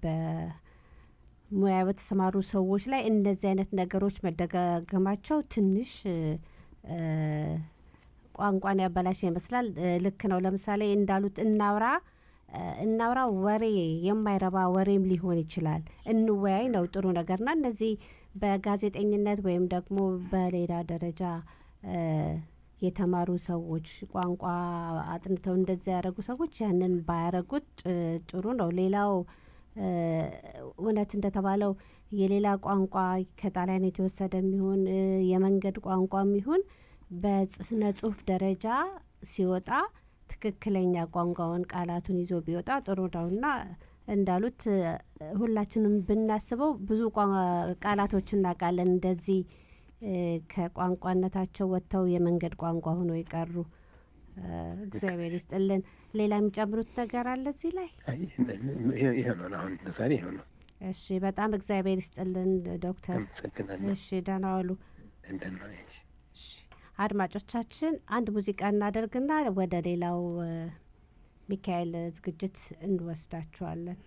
በሙያ በተሰማሩ ሰዎች ላይ እንደዚህ አይነት ነገሮች መደጋገማቸው ትንሽ እ፣ እ፣ ቋንቋን ያበላሽ ይመስላል። እ፣ ልክ ነው። ለምሳሌ እንዳሉት እናውራ እ፣ እናውራ ወሬ የማይረባ ወሬም ሊሆን ይችላል። እንወያይ ነው ጥሩ ነገርና እነዚህ በጋዜጠኝነት ወይም ደግሞ በሌላ ደረጃ እ፣ የተማሩ ሰዎች ቋንቋ አጥንተው እንደዚያ ያደረጉ ሰዎች ያንን ባያረጉት እ፣ ጥሩ ነው። ሌላው እ፣ እውነት እንደተባለው የሌላ ቋንቋ ከጣሊያን የተወሰደ የሚሆን እ፣ የመንገድ ቋንቋ የሚሆን በስነ ጽሁፍ ደረጃ ሲወጣ ትክክለኛ ቋንቋውን ቃላቱን ይዞ ቢወጣ ጥሩ ነው እና እንዳሉት እ፣ ሁላችንም ብናስበው ብዙ ቋ- ቃላቶች እናውቃለን እንደዚህ እ፣ ከቋንቋነታቸው ወጥተው የመንገድ ቋንቋ ሆኖ የቀሩ እ፣ እግዚአብሔር ይስጥልን። ሌላ የሚጨምሩት ነገር አለ እዚህ ላይ? አይ፣ ይሄ- ይሄ ነው አሁን ዛሬ ይሄ ነው። እሺ፣ በጣም እግዚአብሔር ይስጥልን ዶክተር። አመሰግናለሁ። እሺ፣ ደህና ዋሉ። እንደና እሺ፣ አድማጮቻችን አንድ ሙዚቃ እናደርግና ወደ ሌላው እ፣ ሚካኤል ዝግጅት እንወስዳችኋለን።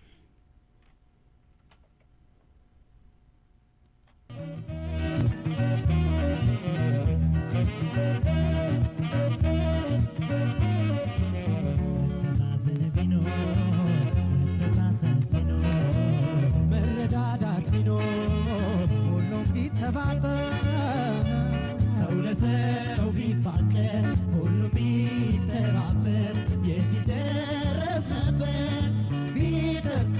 መረዳዳት ቢኖር ሁሉም ቢተባበር ሰው ለሰው ቢፋቀር ሁሉም ቢተባበር የት ይደረስ ነበር ቢጠፋ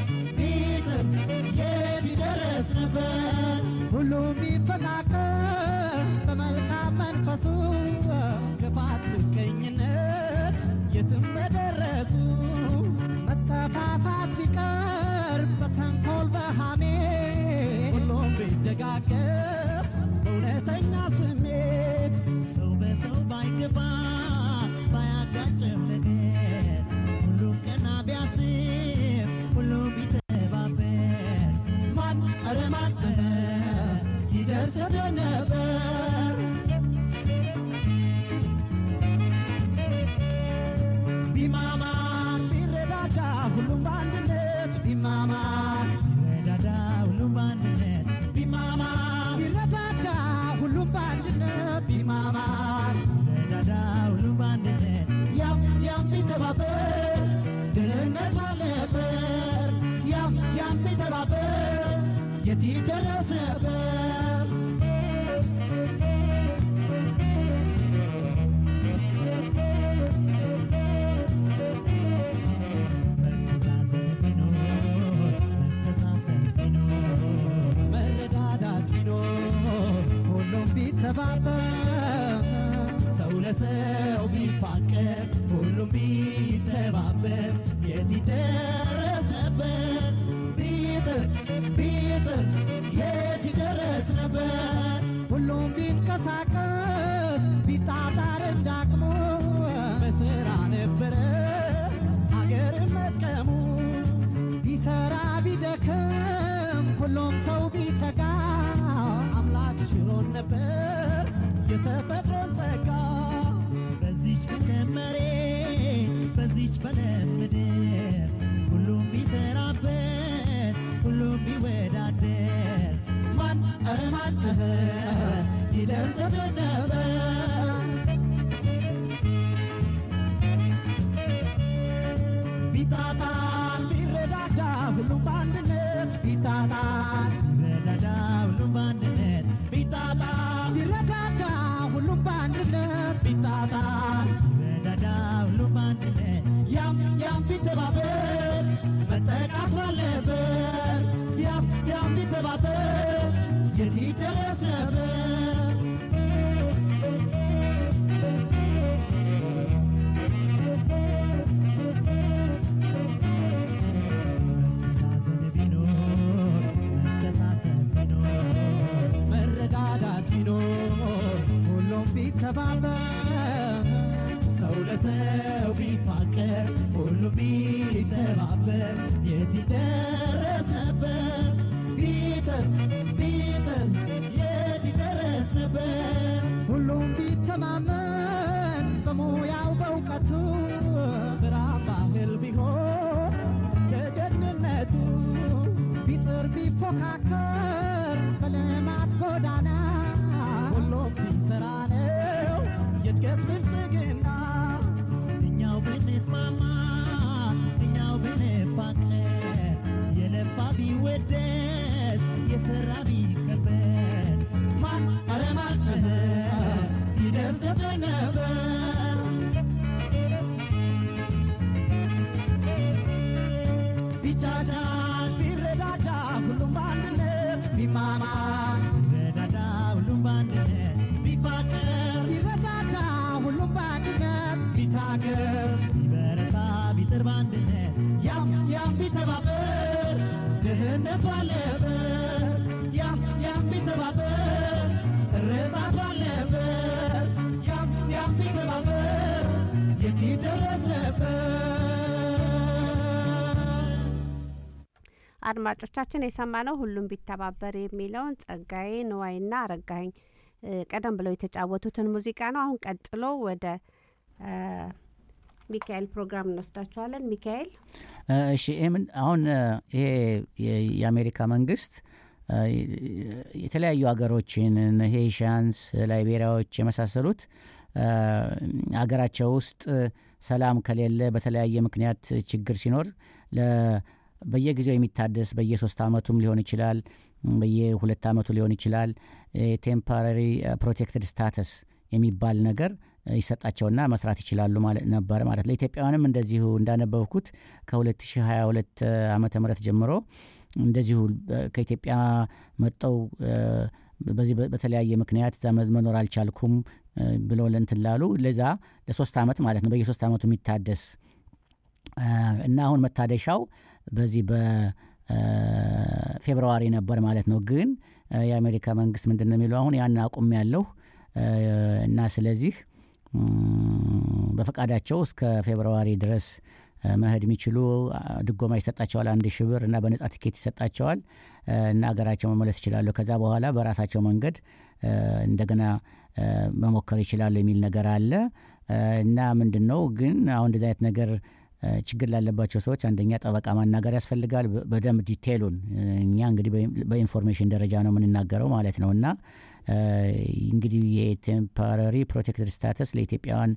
ይደረስ ነበር መተዛዘን ቢኖር መተሳሰብ ቢኖር መረዳዳት ቢኖር ሁሉም ቢተባበር ሰው ለሰው ቢፋቀር ሁሉም ቢተባበር የት ይደረስ ነበር ቢጥር ቢጥር የት ይደረስ ነበር ሁሉም ቢንቀሳቀስ ቢጣጣር እንዳቅሙ በስራ ነበረ አገር መጥቀሙ ቢሰራ ቢደክም ሁሉም ሰው ቢተጋ አምላክ ችሎን ነበር የተፈጥሮን ጸጋ በዚች በለም መሬት በዚች በለም ምድር ሁሉም ቢሰራበት ሁሉም ቢወዳደር ማን ኧረ ማን እህ ይደርስብን ነበር ቢጣጣን ቢረዳዳ ሁሉም በአንድነት ቢጣጣን ቢረዳዳ ሁሉም በአንድነት ቢጣጣን ቢረዳዳ ሁሉም በአንድነት ቢጣጣን ቢረዳዳ ሁሉም በአንድነት ያም ያም ቢተባበር መጠቃት ባለበት ያም ያም ቢተባበር የት ይደረስ ነበር መተዛዘን ቢኖር መተሳሰብ ቢኖር መረዳዳት ቢኖር ሁሉም ቢተባበር ሰው ለሰው ቢፋቀር ሁሉም ቢተባበር የት ይደረስ ነበር ቢጥር ቢጥር የት ይደረስ ነበር ሁሉም ቢተማመን በሙያው በእውቀቱ ስራ ባህል ቢሆን ለጀግንነቱ ቢጥር ቢፎካከር በልማት ጎዳና ሁሉም ሲሰራ ነው የእድገት ብልጽግና እኛው ብንስማማ እኛው ብንፋቀር የለፋ ቢወደስ የሰራ ቢከበር ማን ኧረ ማን እህ ይደርስብን ነበር ቢቻቻል ቢረዳዳ ሁሉም በአንድነት ቢማማ ቢረዳዳ ሁሉም በአንድነት ቢፋቀር ቢረዳዳ ሁሉም በአንድነት ቢታገር ቢበረታ ቢጥር በአንድነት ያም ያም ቢተባበር ድህነት ባለበት ያም ያም ቢተባበር እርዛት ባለበት ያም ያም ቢተባበር የት ይደረስ ነበር አድማጮቻችን የሰማነው ሁሉም ቢተባበር የሚለውን ጸጋዬ ንዋይና አረጋኸኝ እ፣ ቀደም ብለው የተጫወቱትን ሙዚቃ ነው። አሁን ቀጥሎ ወደ እ፣ ሚካኤል ፕሮግራም እንወስዳቸዋለን። ሚካኤል እ፣ እሺ ይሄ ምን አሁን እ፣ ይሄ የ- የአሜሪካ መንግስት እ፣ የተለያዩ ሀገሮችን እነ ሄይሻንስ ላይቤሪያዎች የመሳሰሉት እ፣ ሀገራቸው ውስጥ ሰላም ከሌለ በተለያየ ምክንያት ችግር ሲኖር ለ በየጊዜው የሚታደስ በየሶስት አመቱም ሊሆን ይችላል በየሁለት አመቱ ሊሆን ይችላል ቴምፖራሪ ፕሮቴክትድ ስታተስ የሚባል ነገር እ፣ ይሰጣቸውና መስራት ይችላሉ ማለት ነበር ማለት ለኢትዮጵያውያንም እንደዚሁ እንዳነበብኩት ከ2022 ዓመተ ምህረት ጀምሮ እንደዚሁ በ- ከኢትዮጵያ መጠው እ፣ በዚህ በ- በተለያየ ምክንያት እዛ መ- መኖር አልቻልኩም እ፣ ብለው ለእንትን ላሉ ለዛ ለሶስት አመት ማለት ነው በየሶስት አመቱ የሚታደስ እ፣ እና አሁን መታደሻው በዚህ በፌብርዋሪ ነበር ማለት ነው። ግን እ፣ የአሜሪካ መንግስት ምንድን ነው የሚለው አሁን ያን አቁም ያለሁ እና ስለዚህ እም፣ በፈቃዳቸው እስከ ፌብርዋሪ ድረስ እ፣ መሄድ የሚችሉ አ፣ ድጎማ ይሰጣቸዋል አንድ ሺህ ብር እና በነጻ ቲኬት ይሰጣቸዋል እ፣ እና ሀገራቸው መመለስ ይችላሉ። ከዛ በኋላ በራሳቸው መንገድ እ፣ እንደገና እ፣ መሞከር ይችላሉ የሚል ነገር አለ እ፣ እና ምንድን ነው ግን አሁን እንደዚህ አይነት ነገር እ፣ ችግር ላለባቸው ሰዎች አንደኛ ጠበቃ ማናገር ያስፈልጋል። በ- በደንብ ዲቴይሉን እ፣ እኛ እንግዲህ በኢን- በኢንፎርሜሽን ደረጃ ነው የምንናገረው ማለት ነው እና እ፣ እንግዲህ የቴምፖራሪ ፕሮቴክትድ ስታተስ ለኢትዮጵያውያን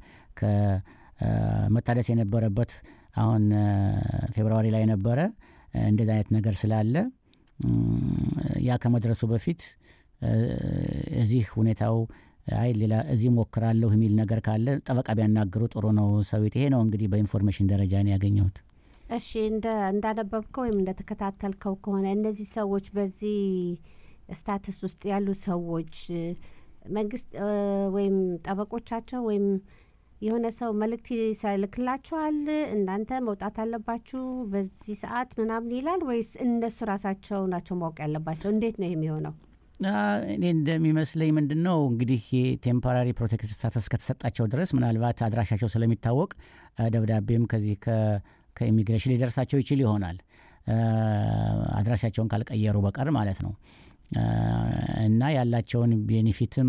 ከመታደስ የነበረበት አሁን እ፣ ፌብርዋሪ ላይ ነበረ እ፣ እንደዚህ አይነት ነገር ስላለ ያ ከመድረሱ በፊት እዚህ ሁኔታው አይ ሌላ እዚህ ሞክራለሁ የሚል ነገር ካለ ጠበቃ ቢያናግሩ ጥሩ ነው። ሰዊት ይሄ ነው እንግዲህ በኢንፎርሜሽን ደረጃ ነው ያገኘሁት። እሺ እንደ እንዳነበብከው ወይም እንደተከታተልከው ከሆነ እነዚህ ሰዎች በዚህ ስታትስ ውስጥ ያሉ ሰዎች መንግስት ወይም ጠበቆቻቸው ወይም የሆነ ሰው መልእክት ይልክላቸዋል፣ እናንተ መውጣት አለባችሁ በዚህ ሰዓት ምናምን ይላል ወይስ እነሱ ራሳቸው ናቸው ማወቅ ያለባቸው? እንዴት ነው የሚሆነው? እኔ እንደሚመስለኝ ምንድን ነው እንግዲህ የቴምፖራሪ ፕሮቴክት ስታተስ ከተሰጣቸው ድረስ ምናልባት አድራሻቸው ስለሚታወቅ ደብዳቤም ከዚህ ከኢሚግሬሽን ሊደርሳቸው ይችል ይሆናል አድራሻቸውን ካልቀየሩ በቀር ማለት ነው። እና ያላቸውን ቤኔፊትም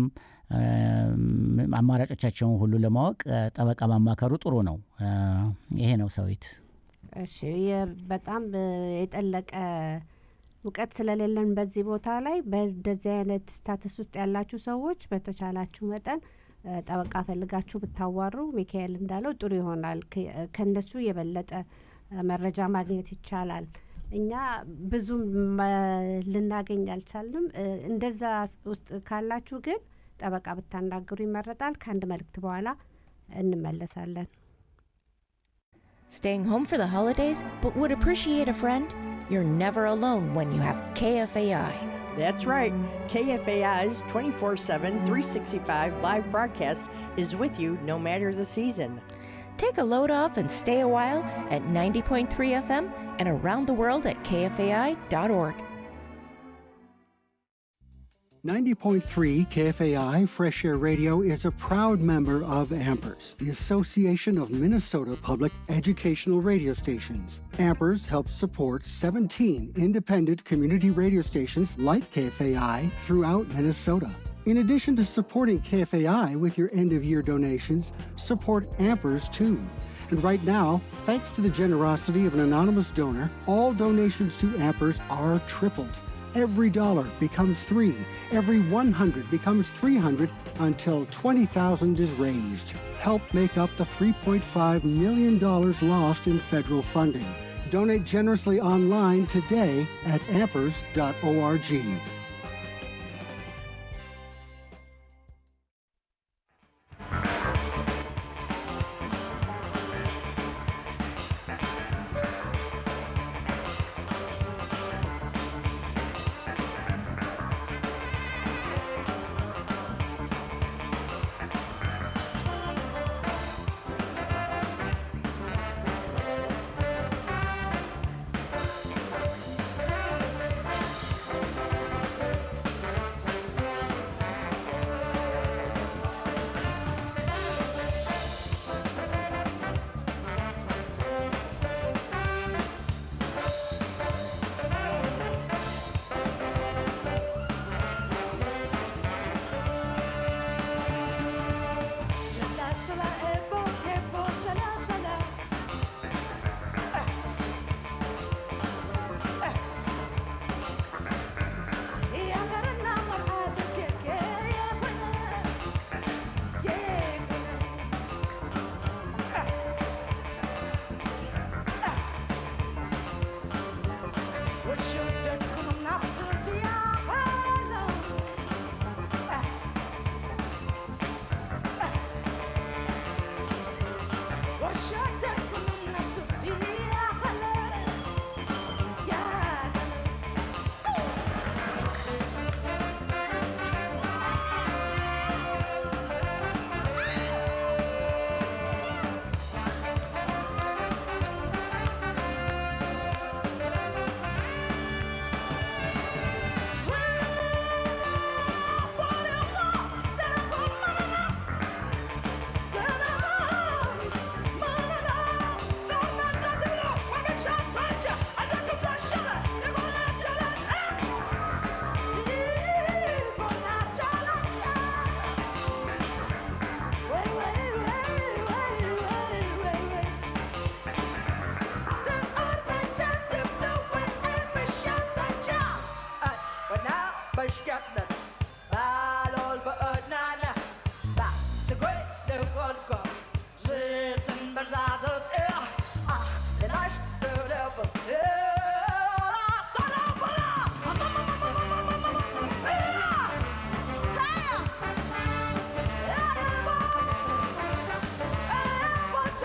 አማራጮቻቸውን ሁሉ ለማወቅ ጠበቃ ማማከሩ ጥሩ ነው። ይሄ ነው ሰዊት። እሺ በጣም የጠለቀ እውቀት ስለሌለን በዚህ ቦታ ላይ በእንደዚህ አይነት ስታተስ ውስጥ ያላችሁ ሰዎች በተቻላችሁ መጠን ጠበቃ ፈልጋችሁ ብታዋሩ ሚካኤል እንዳለው ጥሩ ይሆናል። ከነሱ የበለጠ መረጃ ማግኘት ይቻላል። እኛ ብዙም ልናገኝ አልቻልንም። እንደዛ ውስጥ ካላችሁ ግን ጠበቃ ብታናግሩ ይመረጣል። ከአንድ መልእክት በኋላ እንመለሳለን። Staying home for the holidays, but would appreciate a friend? You're never alone when you have KFAI. That's right. KFAI's 24 7, 365 live broadcast is with you no matter the season. Take a load off and stay a while at 90.3 FM and around the world at kfai.org. 90.3 KFAI Fresh Air Radio is a proud member of AMPERS, the Association of Minnesota Public Educational Radio Stations. AMPERS helps support 17 independent community radio stations like KFAI throughout Minnesota. In addition to supporting KFAI with your end of year donations, support AMPERS too. And right now, thanks to the generosity of an anonymous donor, all donations to AMPERS are tripled. Every dollar becomes three, every 100 becomes 300 until 20,000 is raised. Help make up the $3.5 million lost in federal funding. Donate generously online today at ampers.org. Da-da-da.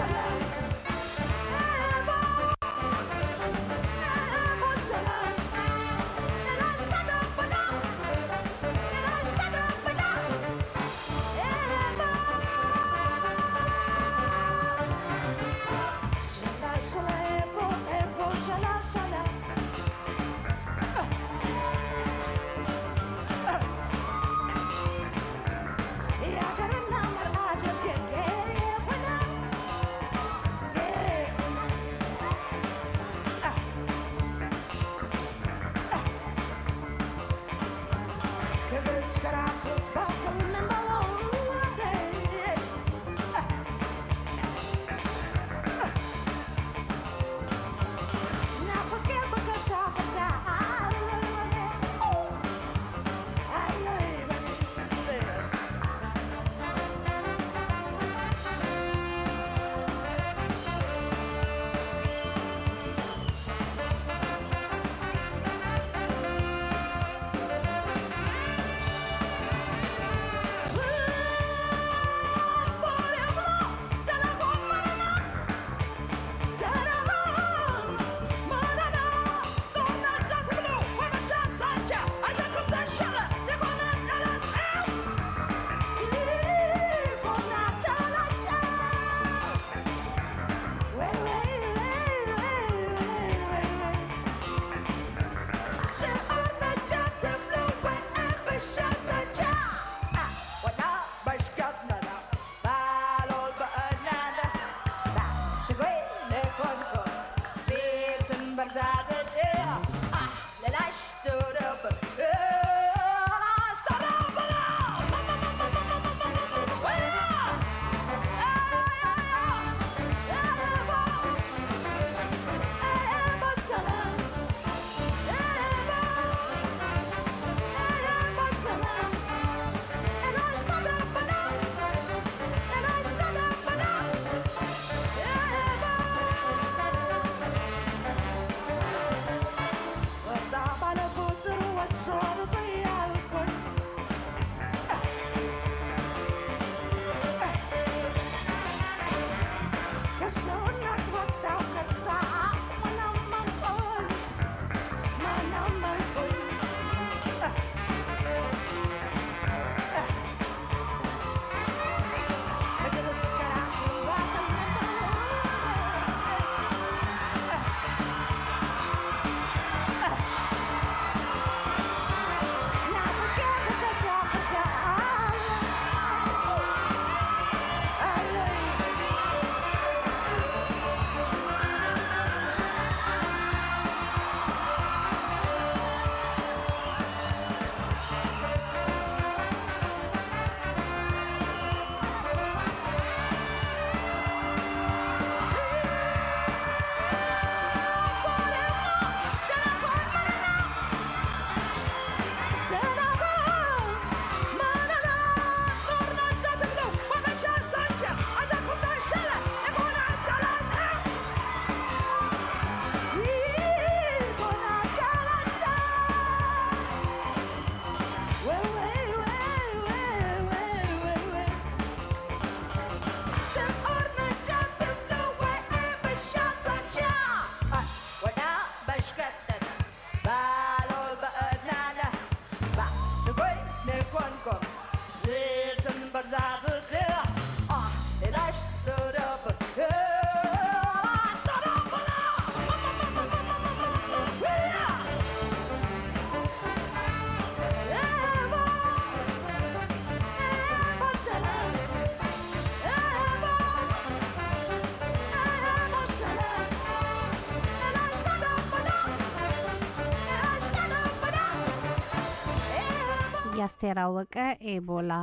የአስቴር አወቀ ኤቦላ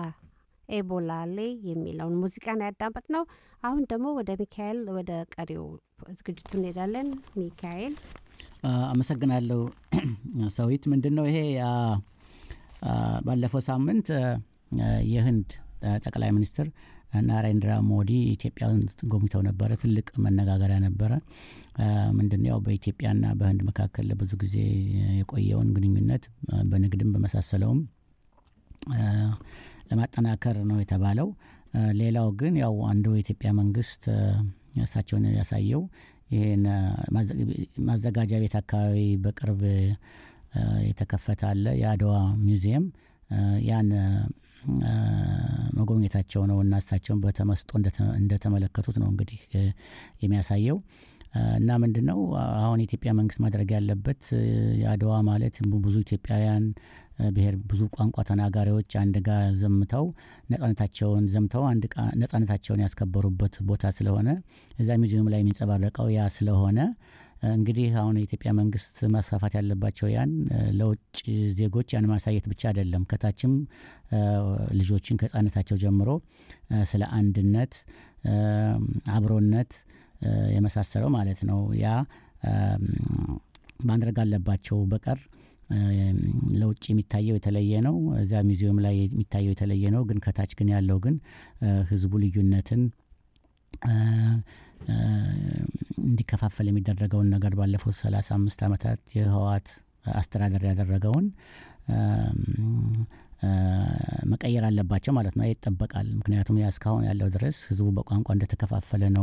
ኤቦላሌ የሚለውን ሙዚቃን ያዳመጥ ነው። አሁን ደግሞ ወደ ሚካኤል ወደ ቀሪው ዝግጅቱ እንሄዳለን። ሚካኤል አመሰግናለሁ ሰዊት። ምንድን ነው ይሄ ባለፈው ሳምንት የህንድ ጠቅላይ ሚኒስትር ናሬንድራ ሞዲ ኢትዮጵያን ጎብኝተው ነበረ። ትልቅ መነጋገሪያ ነበረ። ምንድን ያው በኢትዮጵያና በህንድ መካከል ለብዙ ጊዜ የቆየውን ግንኙነት በንግድም በመሳሰለውም ለማጠናከር ነው የተባለው። ሌላው ግን ያው አንዱ የኢትዮጵያ መንግስት እሳቸውን ያሳየው ይህን ማዘጋጃ ቤት አካባቢ በቅርብ የተከፈተ አለ የአድዋ ሚውዚየም ያን መጎብኘታቸው ነው እና እሳቸውን በተመስጦ እንደተመለከቱት ነው እንግዲህ የሚያሳየው እና ምንድን ነው አሁን የኢትዮጵያ መንግስት ማድረግ ያለበት የአድዋ ማለት ብዙ ኢትዮጵያውያን ብሔር ብዙ ቋንቋ ተናጋሪዎች አንድ ጋር ዘምተው ነጻነታቸውን ዘምተው አንድ ነጻነታቸውን ያስከበሩበት ቦታ ስለሆነ እዛ ሚዚየም ላይ የሚንጸባረቀው ያ ስለሆነ እንግዲህ አሁን የኢትዮጵያ መንግስት ማስፋፋት ያለባቸው ያን ለውጭ ዜጎች ያን ማሳየት ብቻ አይደለም ከታችም ልጆችን ከህጻነታቸው ጀምሮ ስለ አንድነት አብሮነት የመሳሰለው ማለት ነው ያ ማድረግ አለባቸው በቀር ለውጭ የሚታየው የተለየ ነው እዚያ ሚዚየም ላይ የሚታየው የተለየ ነው ግን ከታች ግን ያለው ግን ህዝቡ ልዩነትን እንዲከፋፈል የሚደረገውን ነገር ባለፉት ሰላሳ አምስት ዓመታት የህዋት አስተዳደር ያደረገውን መቀየር አለባቸው ማለት ነው ይጠበቃል ምክንያቱም ያ እስካሁን ያለው ድረስ ህዝቡ በቋንቋ እንደተከፋፈለ ነው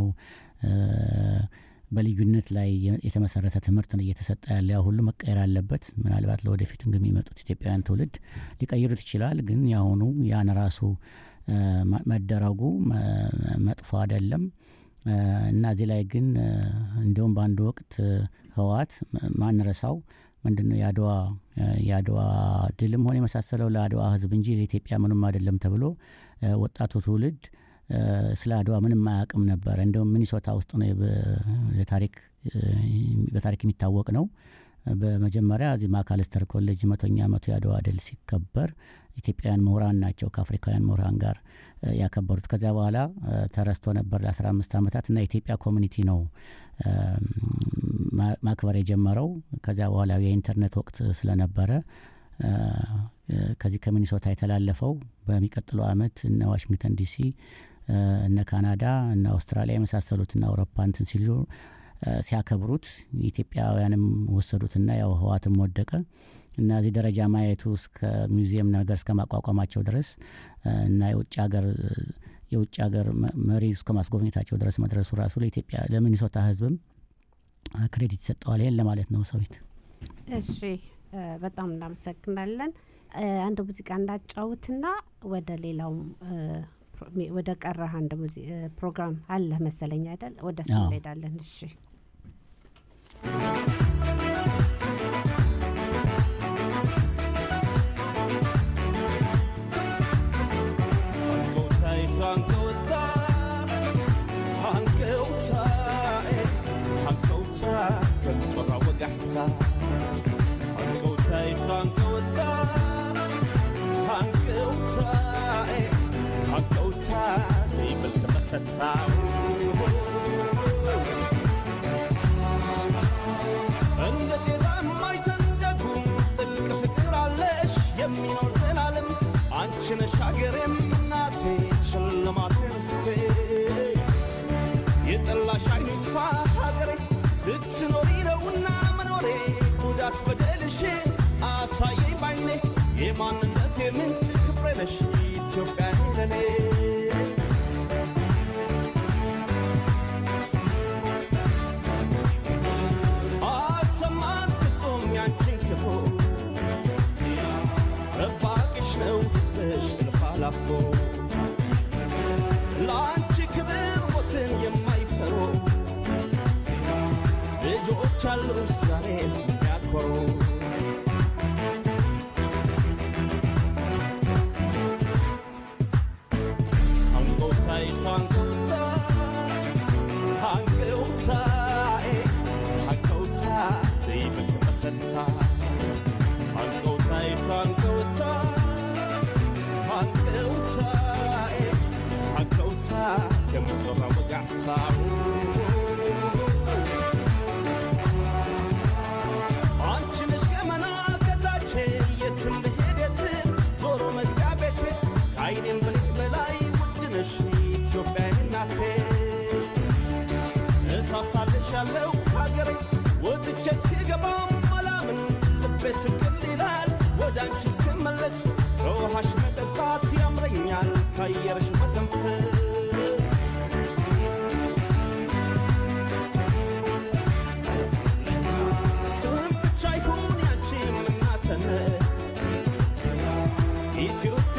በልዩነት ላይ የተመሰረተ ትምህርት ነው እየተሰጠ ያለ ያ ሁሉ መቀየር አለበት ምናልባት ለወደፊት የሚመጡት ኢትዮጵያውያን ትውልድ ሊቀይሩት ይችላል ግን የአሁኑ ያን ራሱ መደረጉ መጥፎ አይደለም እና እዚህ ላይ ግን እንዲሁም በአንድ ወቅት ህወት ማንረሳው ምንድን ነው የአድዋ የአድዋ ድልም ሆነ የመሳሰለው ለአድዋ ህዝብ እንጂ ለኢትዮጵያ ምንም አይደለም ተብሎ ወጣቱ ትውልድ ስለ አድዋ ምንም አያውቅም ነበር እንደውም ሚኒሶታ ውስጥ ነው በታሪክ በታሪክ የሚታወቅ ነው በመጀመሪያ እዚህ ማካለስተር ኮሌጅ መቶኛ ዓመቱ የአድዋ ድል ሲከበር ኢትዮጵያውያን ምሁራን ናቸው ከአፍሪካውያን ምሁራን ጋር ያከበሩት ከዚያ በኋላ ተረስቶ ነበር ለ15 ዓመታት እና የኢትዮጵያ ኮሚኒቲ ነው ማክበር የጀመረው ከዚያ በኋላ የኢንተርኔት ወቅት ስለነበረ ከዚህ ከሚኒሶታ የተላለፈው በሚቀጥለው አመት እነ ዋሽንግተን ዲሲ እነ ካናዳ እነ አውስትራሊያ የመሳሰሉት እነ አውሮፓ እንትን ሲሉ ሲያከብሩት ኢትዮጵያውያንም ወሰዱትና ያው ህዋትም ወደቀ እና እዚህ ደረጃ ማየቱ እስከ ሚውዚየም ነገር እስከ ማቋቋማቸው ድረስ እና የውጭ ሀገር የውጭ ሀገር መሪ እስከ ማስጎብኘታቸው ድረስ መድረሱ ራሱ ለኢትዮጵያ ለሚኒሶታ ህዝብም ክሬዲት ይሰጠዋል ይህን ለማለት ነው ሰዊት እሺ በጣም እናመሰግናለን አንድ ሙዚቃ እንዳጫውትና ወደ ሌላው ወደ ቀረህ አንድ ፕሮግራም አለ መሰለኝ አይደል ወደ እሱ እንሄዳለን እሺ እንደ ጤዛ የማይተንደጉም ጥልቅ ፍቅር አለሽ የሚኖር ዘላለም አንቺ ነሽ ሀገሬም እናቴ ሽልማቴ ርስቴ የጠላሽ አይኑ ይጥፋ ሀገሬ ስትኖሪ ነውና መኖሬ ጉዳት በደልሽን አሳየኝ ባይኔ የማንነቴ ምንጭ ክብሬ ነሽ ኢትዮጵያ ለኔ አሰማን ፍጹም ያንቺን ክፉ ጠባቂሽ ነው ሕዝብሽ እልፍ አላፎ ለአንቺ ክብር ሞትን የማይፈሩ ልጆች አሉሽ ዛሬ የሚያኮሩ አንጎታይ አንጎታ አንጎታይ አንጎታ ዘይብል ተሰታ አንጎታይ አንጎታ አንጎታይ አንጎታ ከምትራ ወጋዕታው አንቺ ነሽ ገመና ከታቼ የትም ብሄድ የትም ዞሮ መግቢያ ቤቴ ከአይኔም ብልክ በላይ ውድ ነሽ ኢትዮጵያ እናቴ እሳሳልሻለሁ ሀገሬ ወጥቼ እስክገባም አላምን ልቤ ስቅል ይላል ወደ አንቺ እስክመለስ ከውሃሽ መጠጣት ያምረኛል ካየርሽ መተንፈስ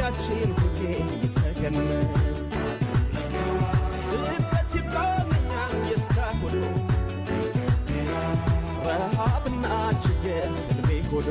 ፍቅራችን ሁሌ ተገነት ስደት ይባልኛል የስካሁሉ ረሃብና ችግር ህልሜ ሆኖ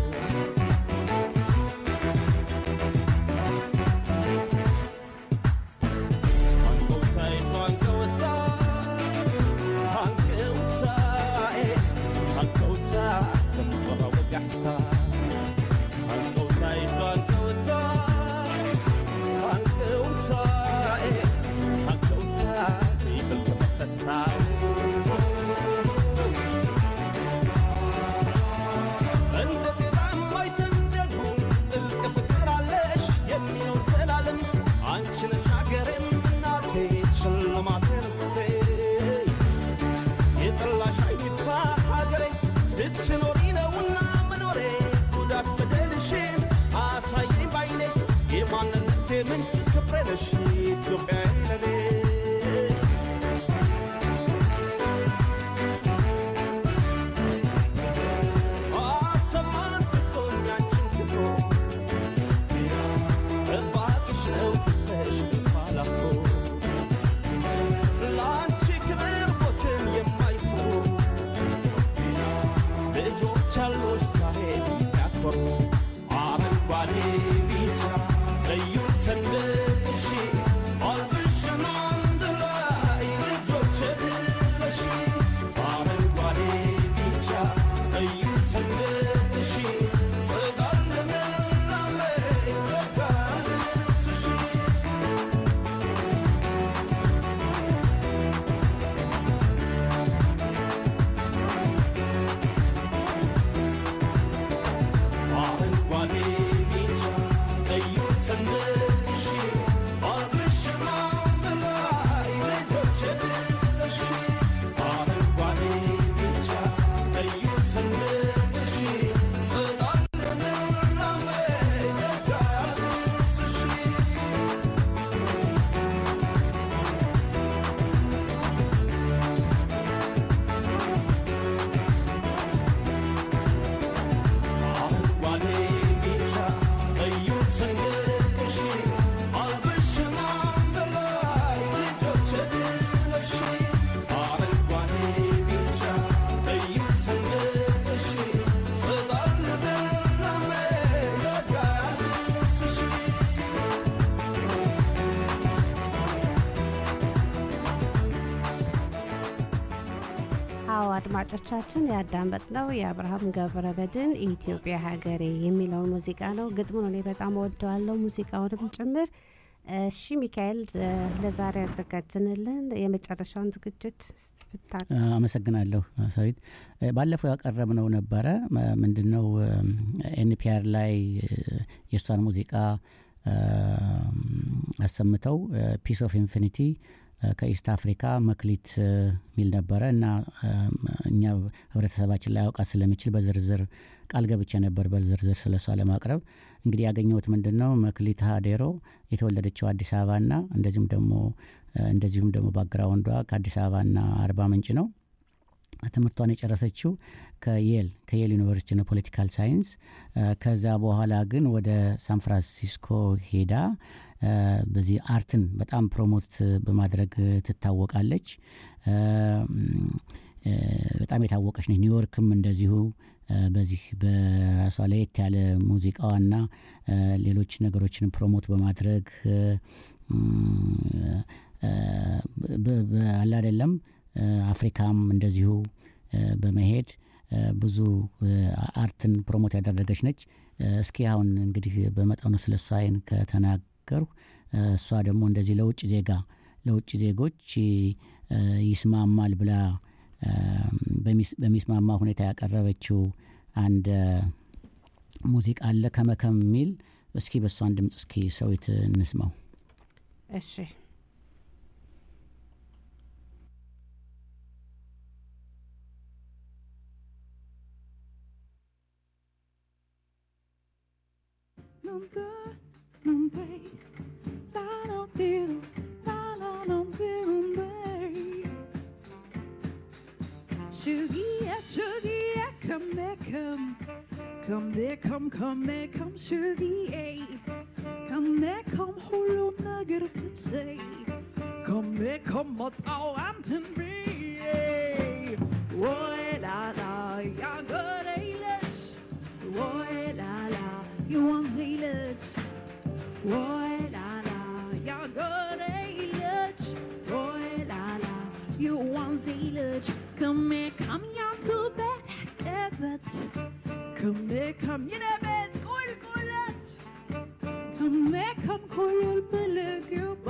እንደ ጤዛም አይተንደዱ ጥልቅ ፍቅር አለሽ የሚኖር ዘላለም አንቺ ነሽ ሀገሬም እናቴ ሽልማቴ ርስቴ የጠላሽ አይጥፋ ሀገሬ ስትኖሪ ነውና መኖሬ ጉዳት በደልሽን አሳየኝ ባይኔ የማንነቴ ምንጭ ክብሬ ነሽ ኢትዮጵያ ለኔ አሰማን ፍጹም ያንቺን ክፉ ጠባቂሽ ነው ሕዝብሽ ፋላፎ ለአንቺ ክብር ሞትን የማይፈሩ ልጆች አሉሽ ዛሬ የሚያኮሩ አረንጓዴ ቢጫ ቀዩ ሰንደቅሽ አልብሽን አንድ ላይ ልጆች ብለሽ አረንጓዴ ቢጫ ቀዩ ሰንደቅሽ ፍቅር ልምላሜ ፍቅር ልብስሽ አረንጓዴ ቢጫ ቀዩ ሰንደቅሽ አልብሽን አንድ ላይ ልጆች ብለሽ አረንጓዴ ቢጫ ቀዩ ሰንደቅሽ ፍቅር ልምላሜ ፍቅር ልብስሽ አረንጓዴ ቢጫ ቀዩ ሰንደቅሽ አልብሽን አንድ ላይ ልጆች ብለሽ አረንጓዴ ቢጫ ቀዩ ሰንደቅሽ ፍቅር ልምላሜ ፍቅር ልብስሽ አዎ አድማጮቻችን ያዳመጥነው የአብርሃም ገብረበድን ኢትዮጵያ ሀገሬ የሚለውን ሙዚቃ ነው። ግጥሙን እኔ በጣም ወደዋለሁ፣ ሙዚቃውንም ጭምር። እሺ ሚካኤል፣ እ፣ ለዛሬ ያዘጋጅንልን የመጨረሻውን ዝግጅት ብታ አመሰግናለሁ ሰዊት። እ፣ ባለፈው ያቀረብነው ነበረ መ- ምንድነው ኤንፒአር ላይ እ፣ የእሷን ሙዚቃ እ፣ አሰምተው ፒስ ኦፍ ኢንፊኒቲ ከኢስት አፍሪካ መክሊት እ፣ የሚል ነበረ እና እ፣ እኛ ህብረተሰባችን ላይ ያውቃት ስለሚችል በዝርዝር ቃል ገብቼ ነበር በዝርዝር ስለ እሷ ለማቅረብ እንግዲህ ያገኘሁት ምንድን ነው መክሊት ሀዴሮ የተወለደችው አዲስ አበባና እንደዚሁም ደግሞ እ፣ እንደዚሁም ደግሞ ባግራውንዷ ከአዲስ አበባና አርባ ምንጭ ነው ትምህርቷን የጨረሰችው ከየል ከየል ዩኒቨርሲቲ ነው ፖለቲካል ሳይንስ እ፣ ከዛ በኋላ ግን ወደ ሳን ፍራንሲስኮ ሄዳ እ፣ በዚህ አርትን በጣም ፕሮሞት በማድረግ ትታወቃለች እ፣ እ፣ በጣም የታወቀች ነች ኒውዮርክም እንደዚሁ እ፣ በዚህ በራሷ ለየት ያለ ሙዚቃዋና እ፣ ሌሎች ነገሮችን ፕሮሞት በማድረግ እ፣ እ፣ በ- በ- አለ አይደለም እ፣ አፍሪካም እንደዚሁ እ፣ በመሄድ እ፣ ብዙ እ፣ አርትን ፕሮሞት ያደረገች ነች። እ፣ እስኪ አሁን እንግዲህ በመጠኑ ስለ እሷ ይህን ከተናገርሁ እ፣ እሷ ደግሞ እንደዚህ ለውጭ ዜጋ ለውጭ ዜጎች እ፣ ይስማማል ብላ እ፣ በሚስ- በሚስማማ ሁኔታ ያቀረበችው አንድ እ፣ ሙዚቃ አለ ከመከም የሚል እስኪ በእሷን ድምፅ እስኪ ሰዊት እንስማው። እሺ Shuggy, shuggy, come back, come. Come there, come, come there, come, shuggy, eh. Come ከመከም ሁሉ ነገር ክትሰይ ከመከም መጣው አንተን ብዬ ወይ ላላ ያገሬ ልጅ ወይ ላላ የወንዜ ልጅ ወይ ላላ ያገሬ ልጅ ወይ ላላ የወንዜ ልጅ ከመከም ያንቱ በቀበት ከመከም የነበት ቁልቁለት ከመከም ኮየል በለገባ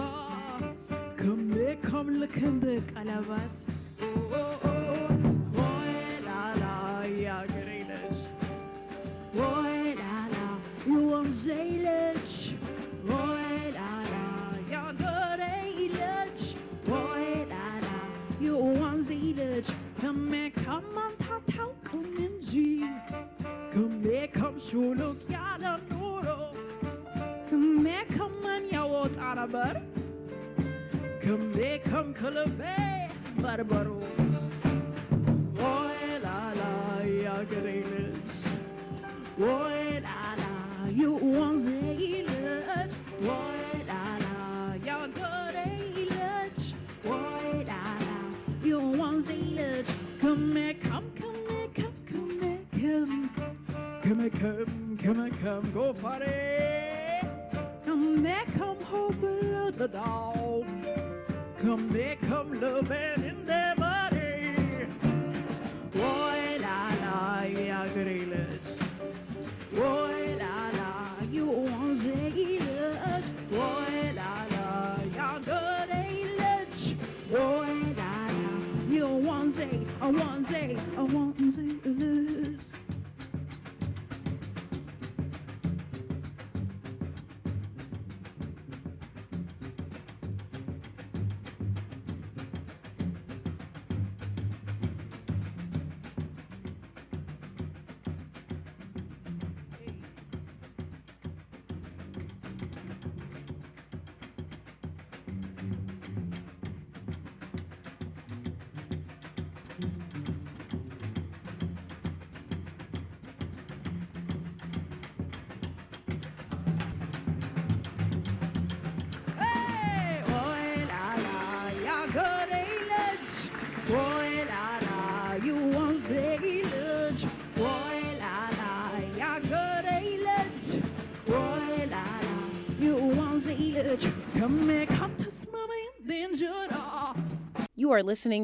ከመከም ልክ እንደ ቀለበት ወይ ላላ ያገሬ ልጅ ወይ ላላ የወንዜ ልጅ ወይ ላላ ያገሬ ልጅ ወይ ላላ የወንዜ ልጅ ከመከም አንተ አታውቅም እንጂ ከመከም ሹሉክ ያለ ኑሮ ከመከምን ያወጣ ነበር ከመከም ከልቤ በርበሩ ወይ ላላ ያገሬ ልጅ ወይ ላላ የወንዜ ልጅ ወይ ላላ ያገሬ ልጅ ወይ ላላ የወንዜ ልጅ ከመከም ከመከም ከመከም ከመከም ከመከም ጎፋሬ ከመከም ሆብለተዳው ከመከም ልቤን እንደበሬ ወይ ላላ ያገሬ ልጅ ወይ ላላ የወንዜ ልጅ ወይ ላላ ያገሬ ልጅ ወይ ላላ የወንዜ ወንዜ ወንዜ ልጅ Oi la la, ya gare ilaj. Oi la la, you want the ilaj. Oi la la, ya gare ilaj. Oi la la, you want the ilaj. Come here, come to mama in danger. You are listening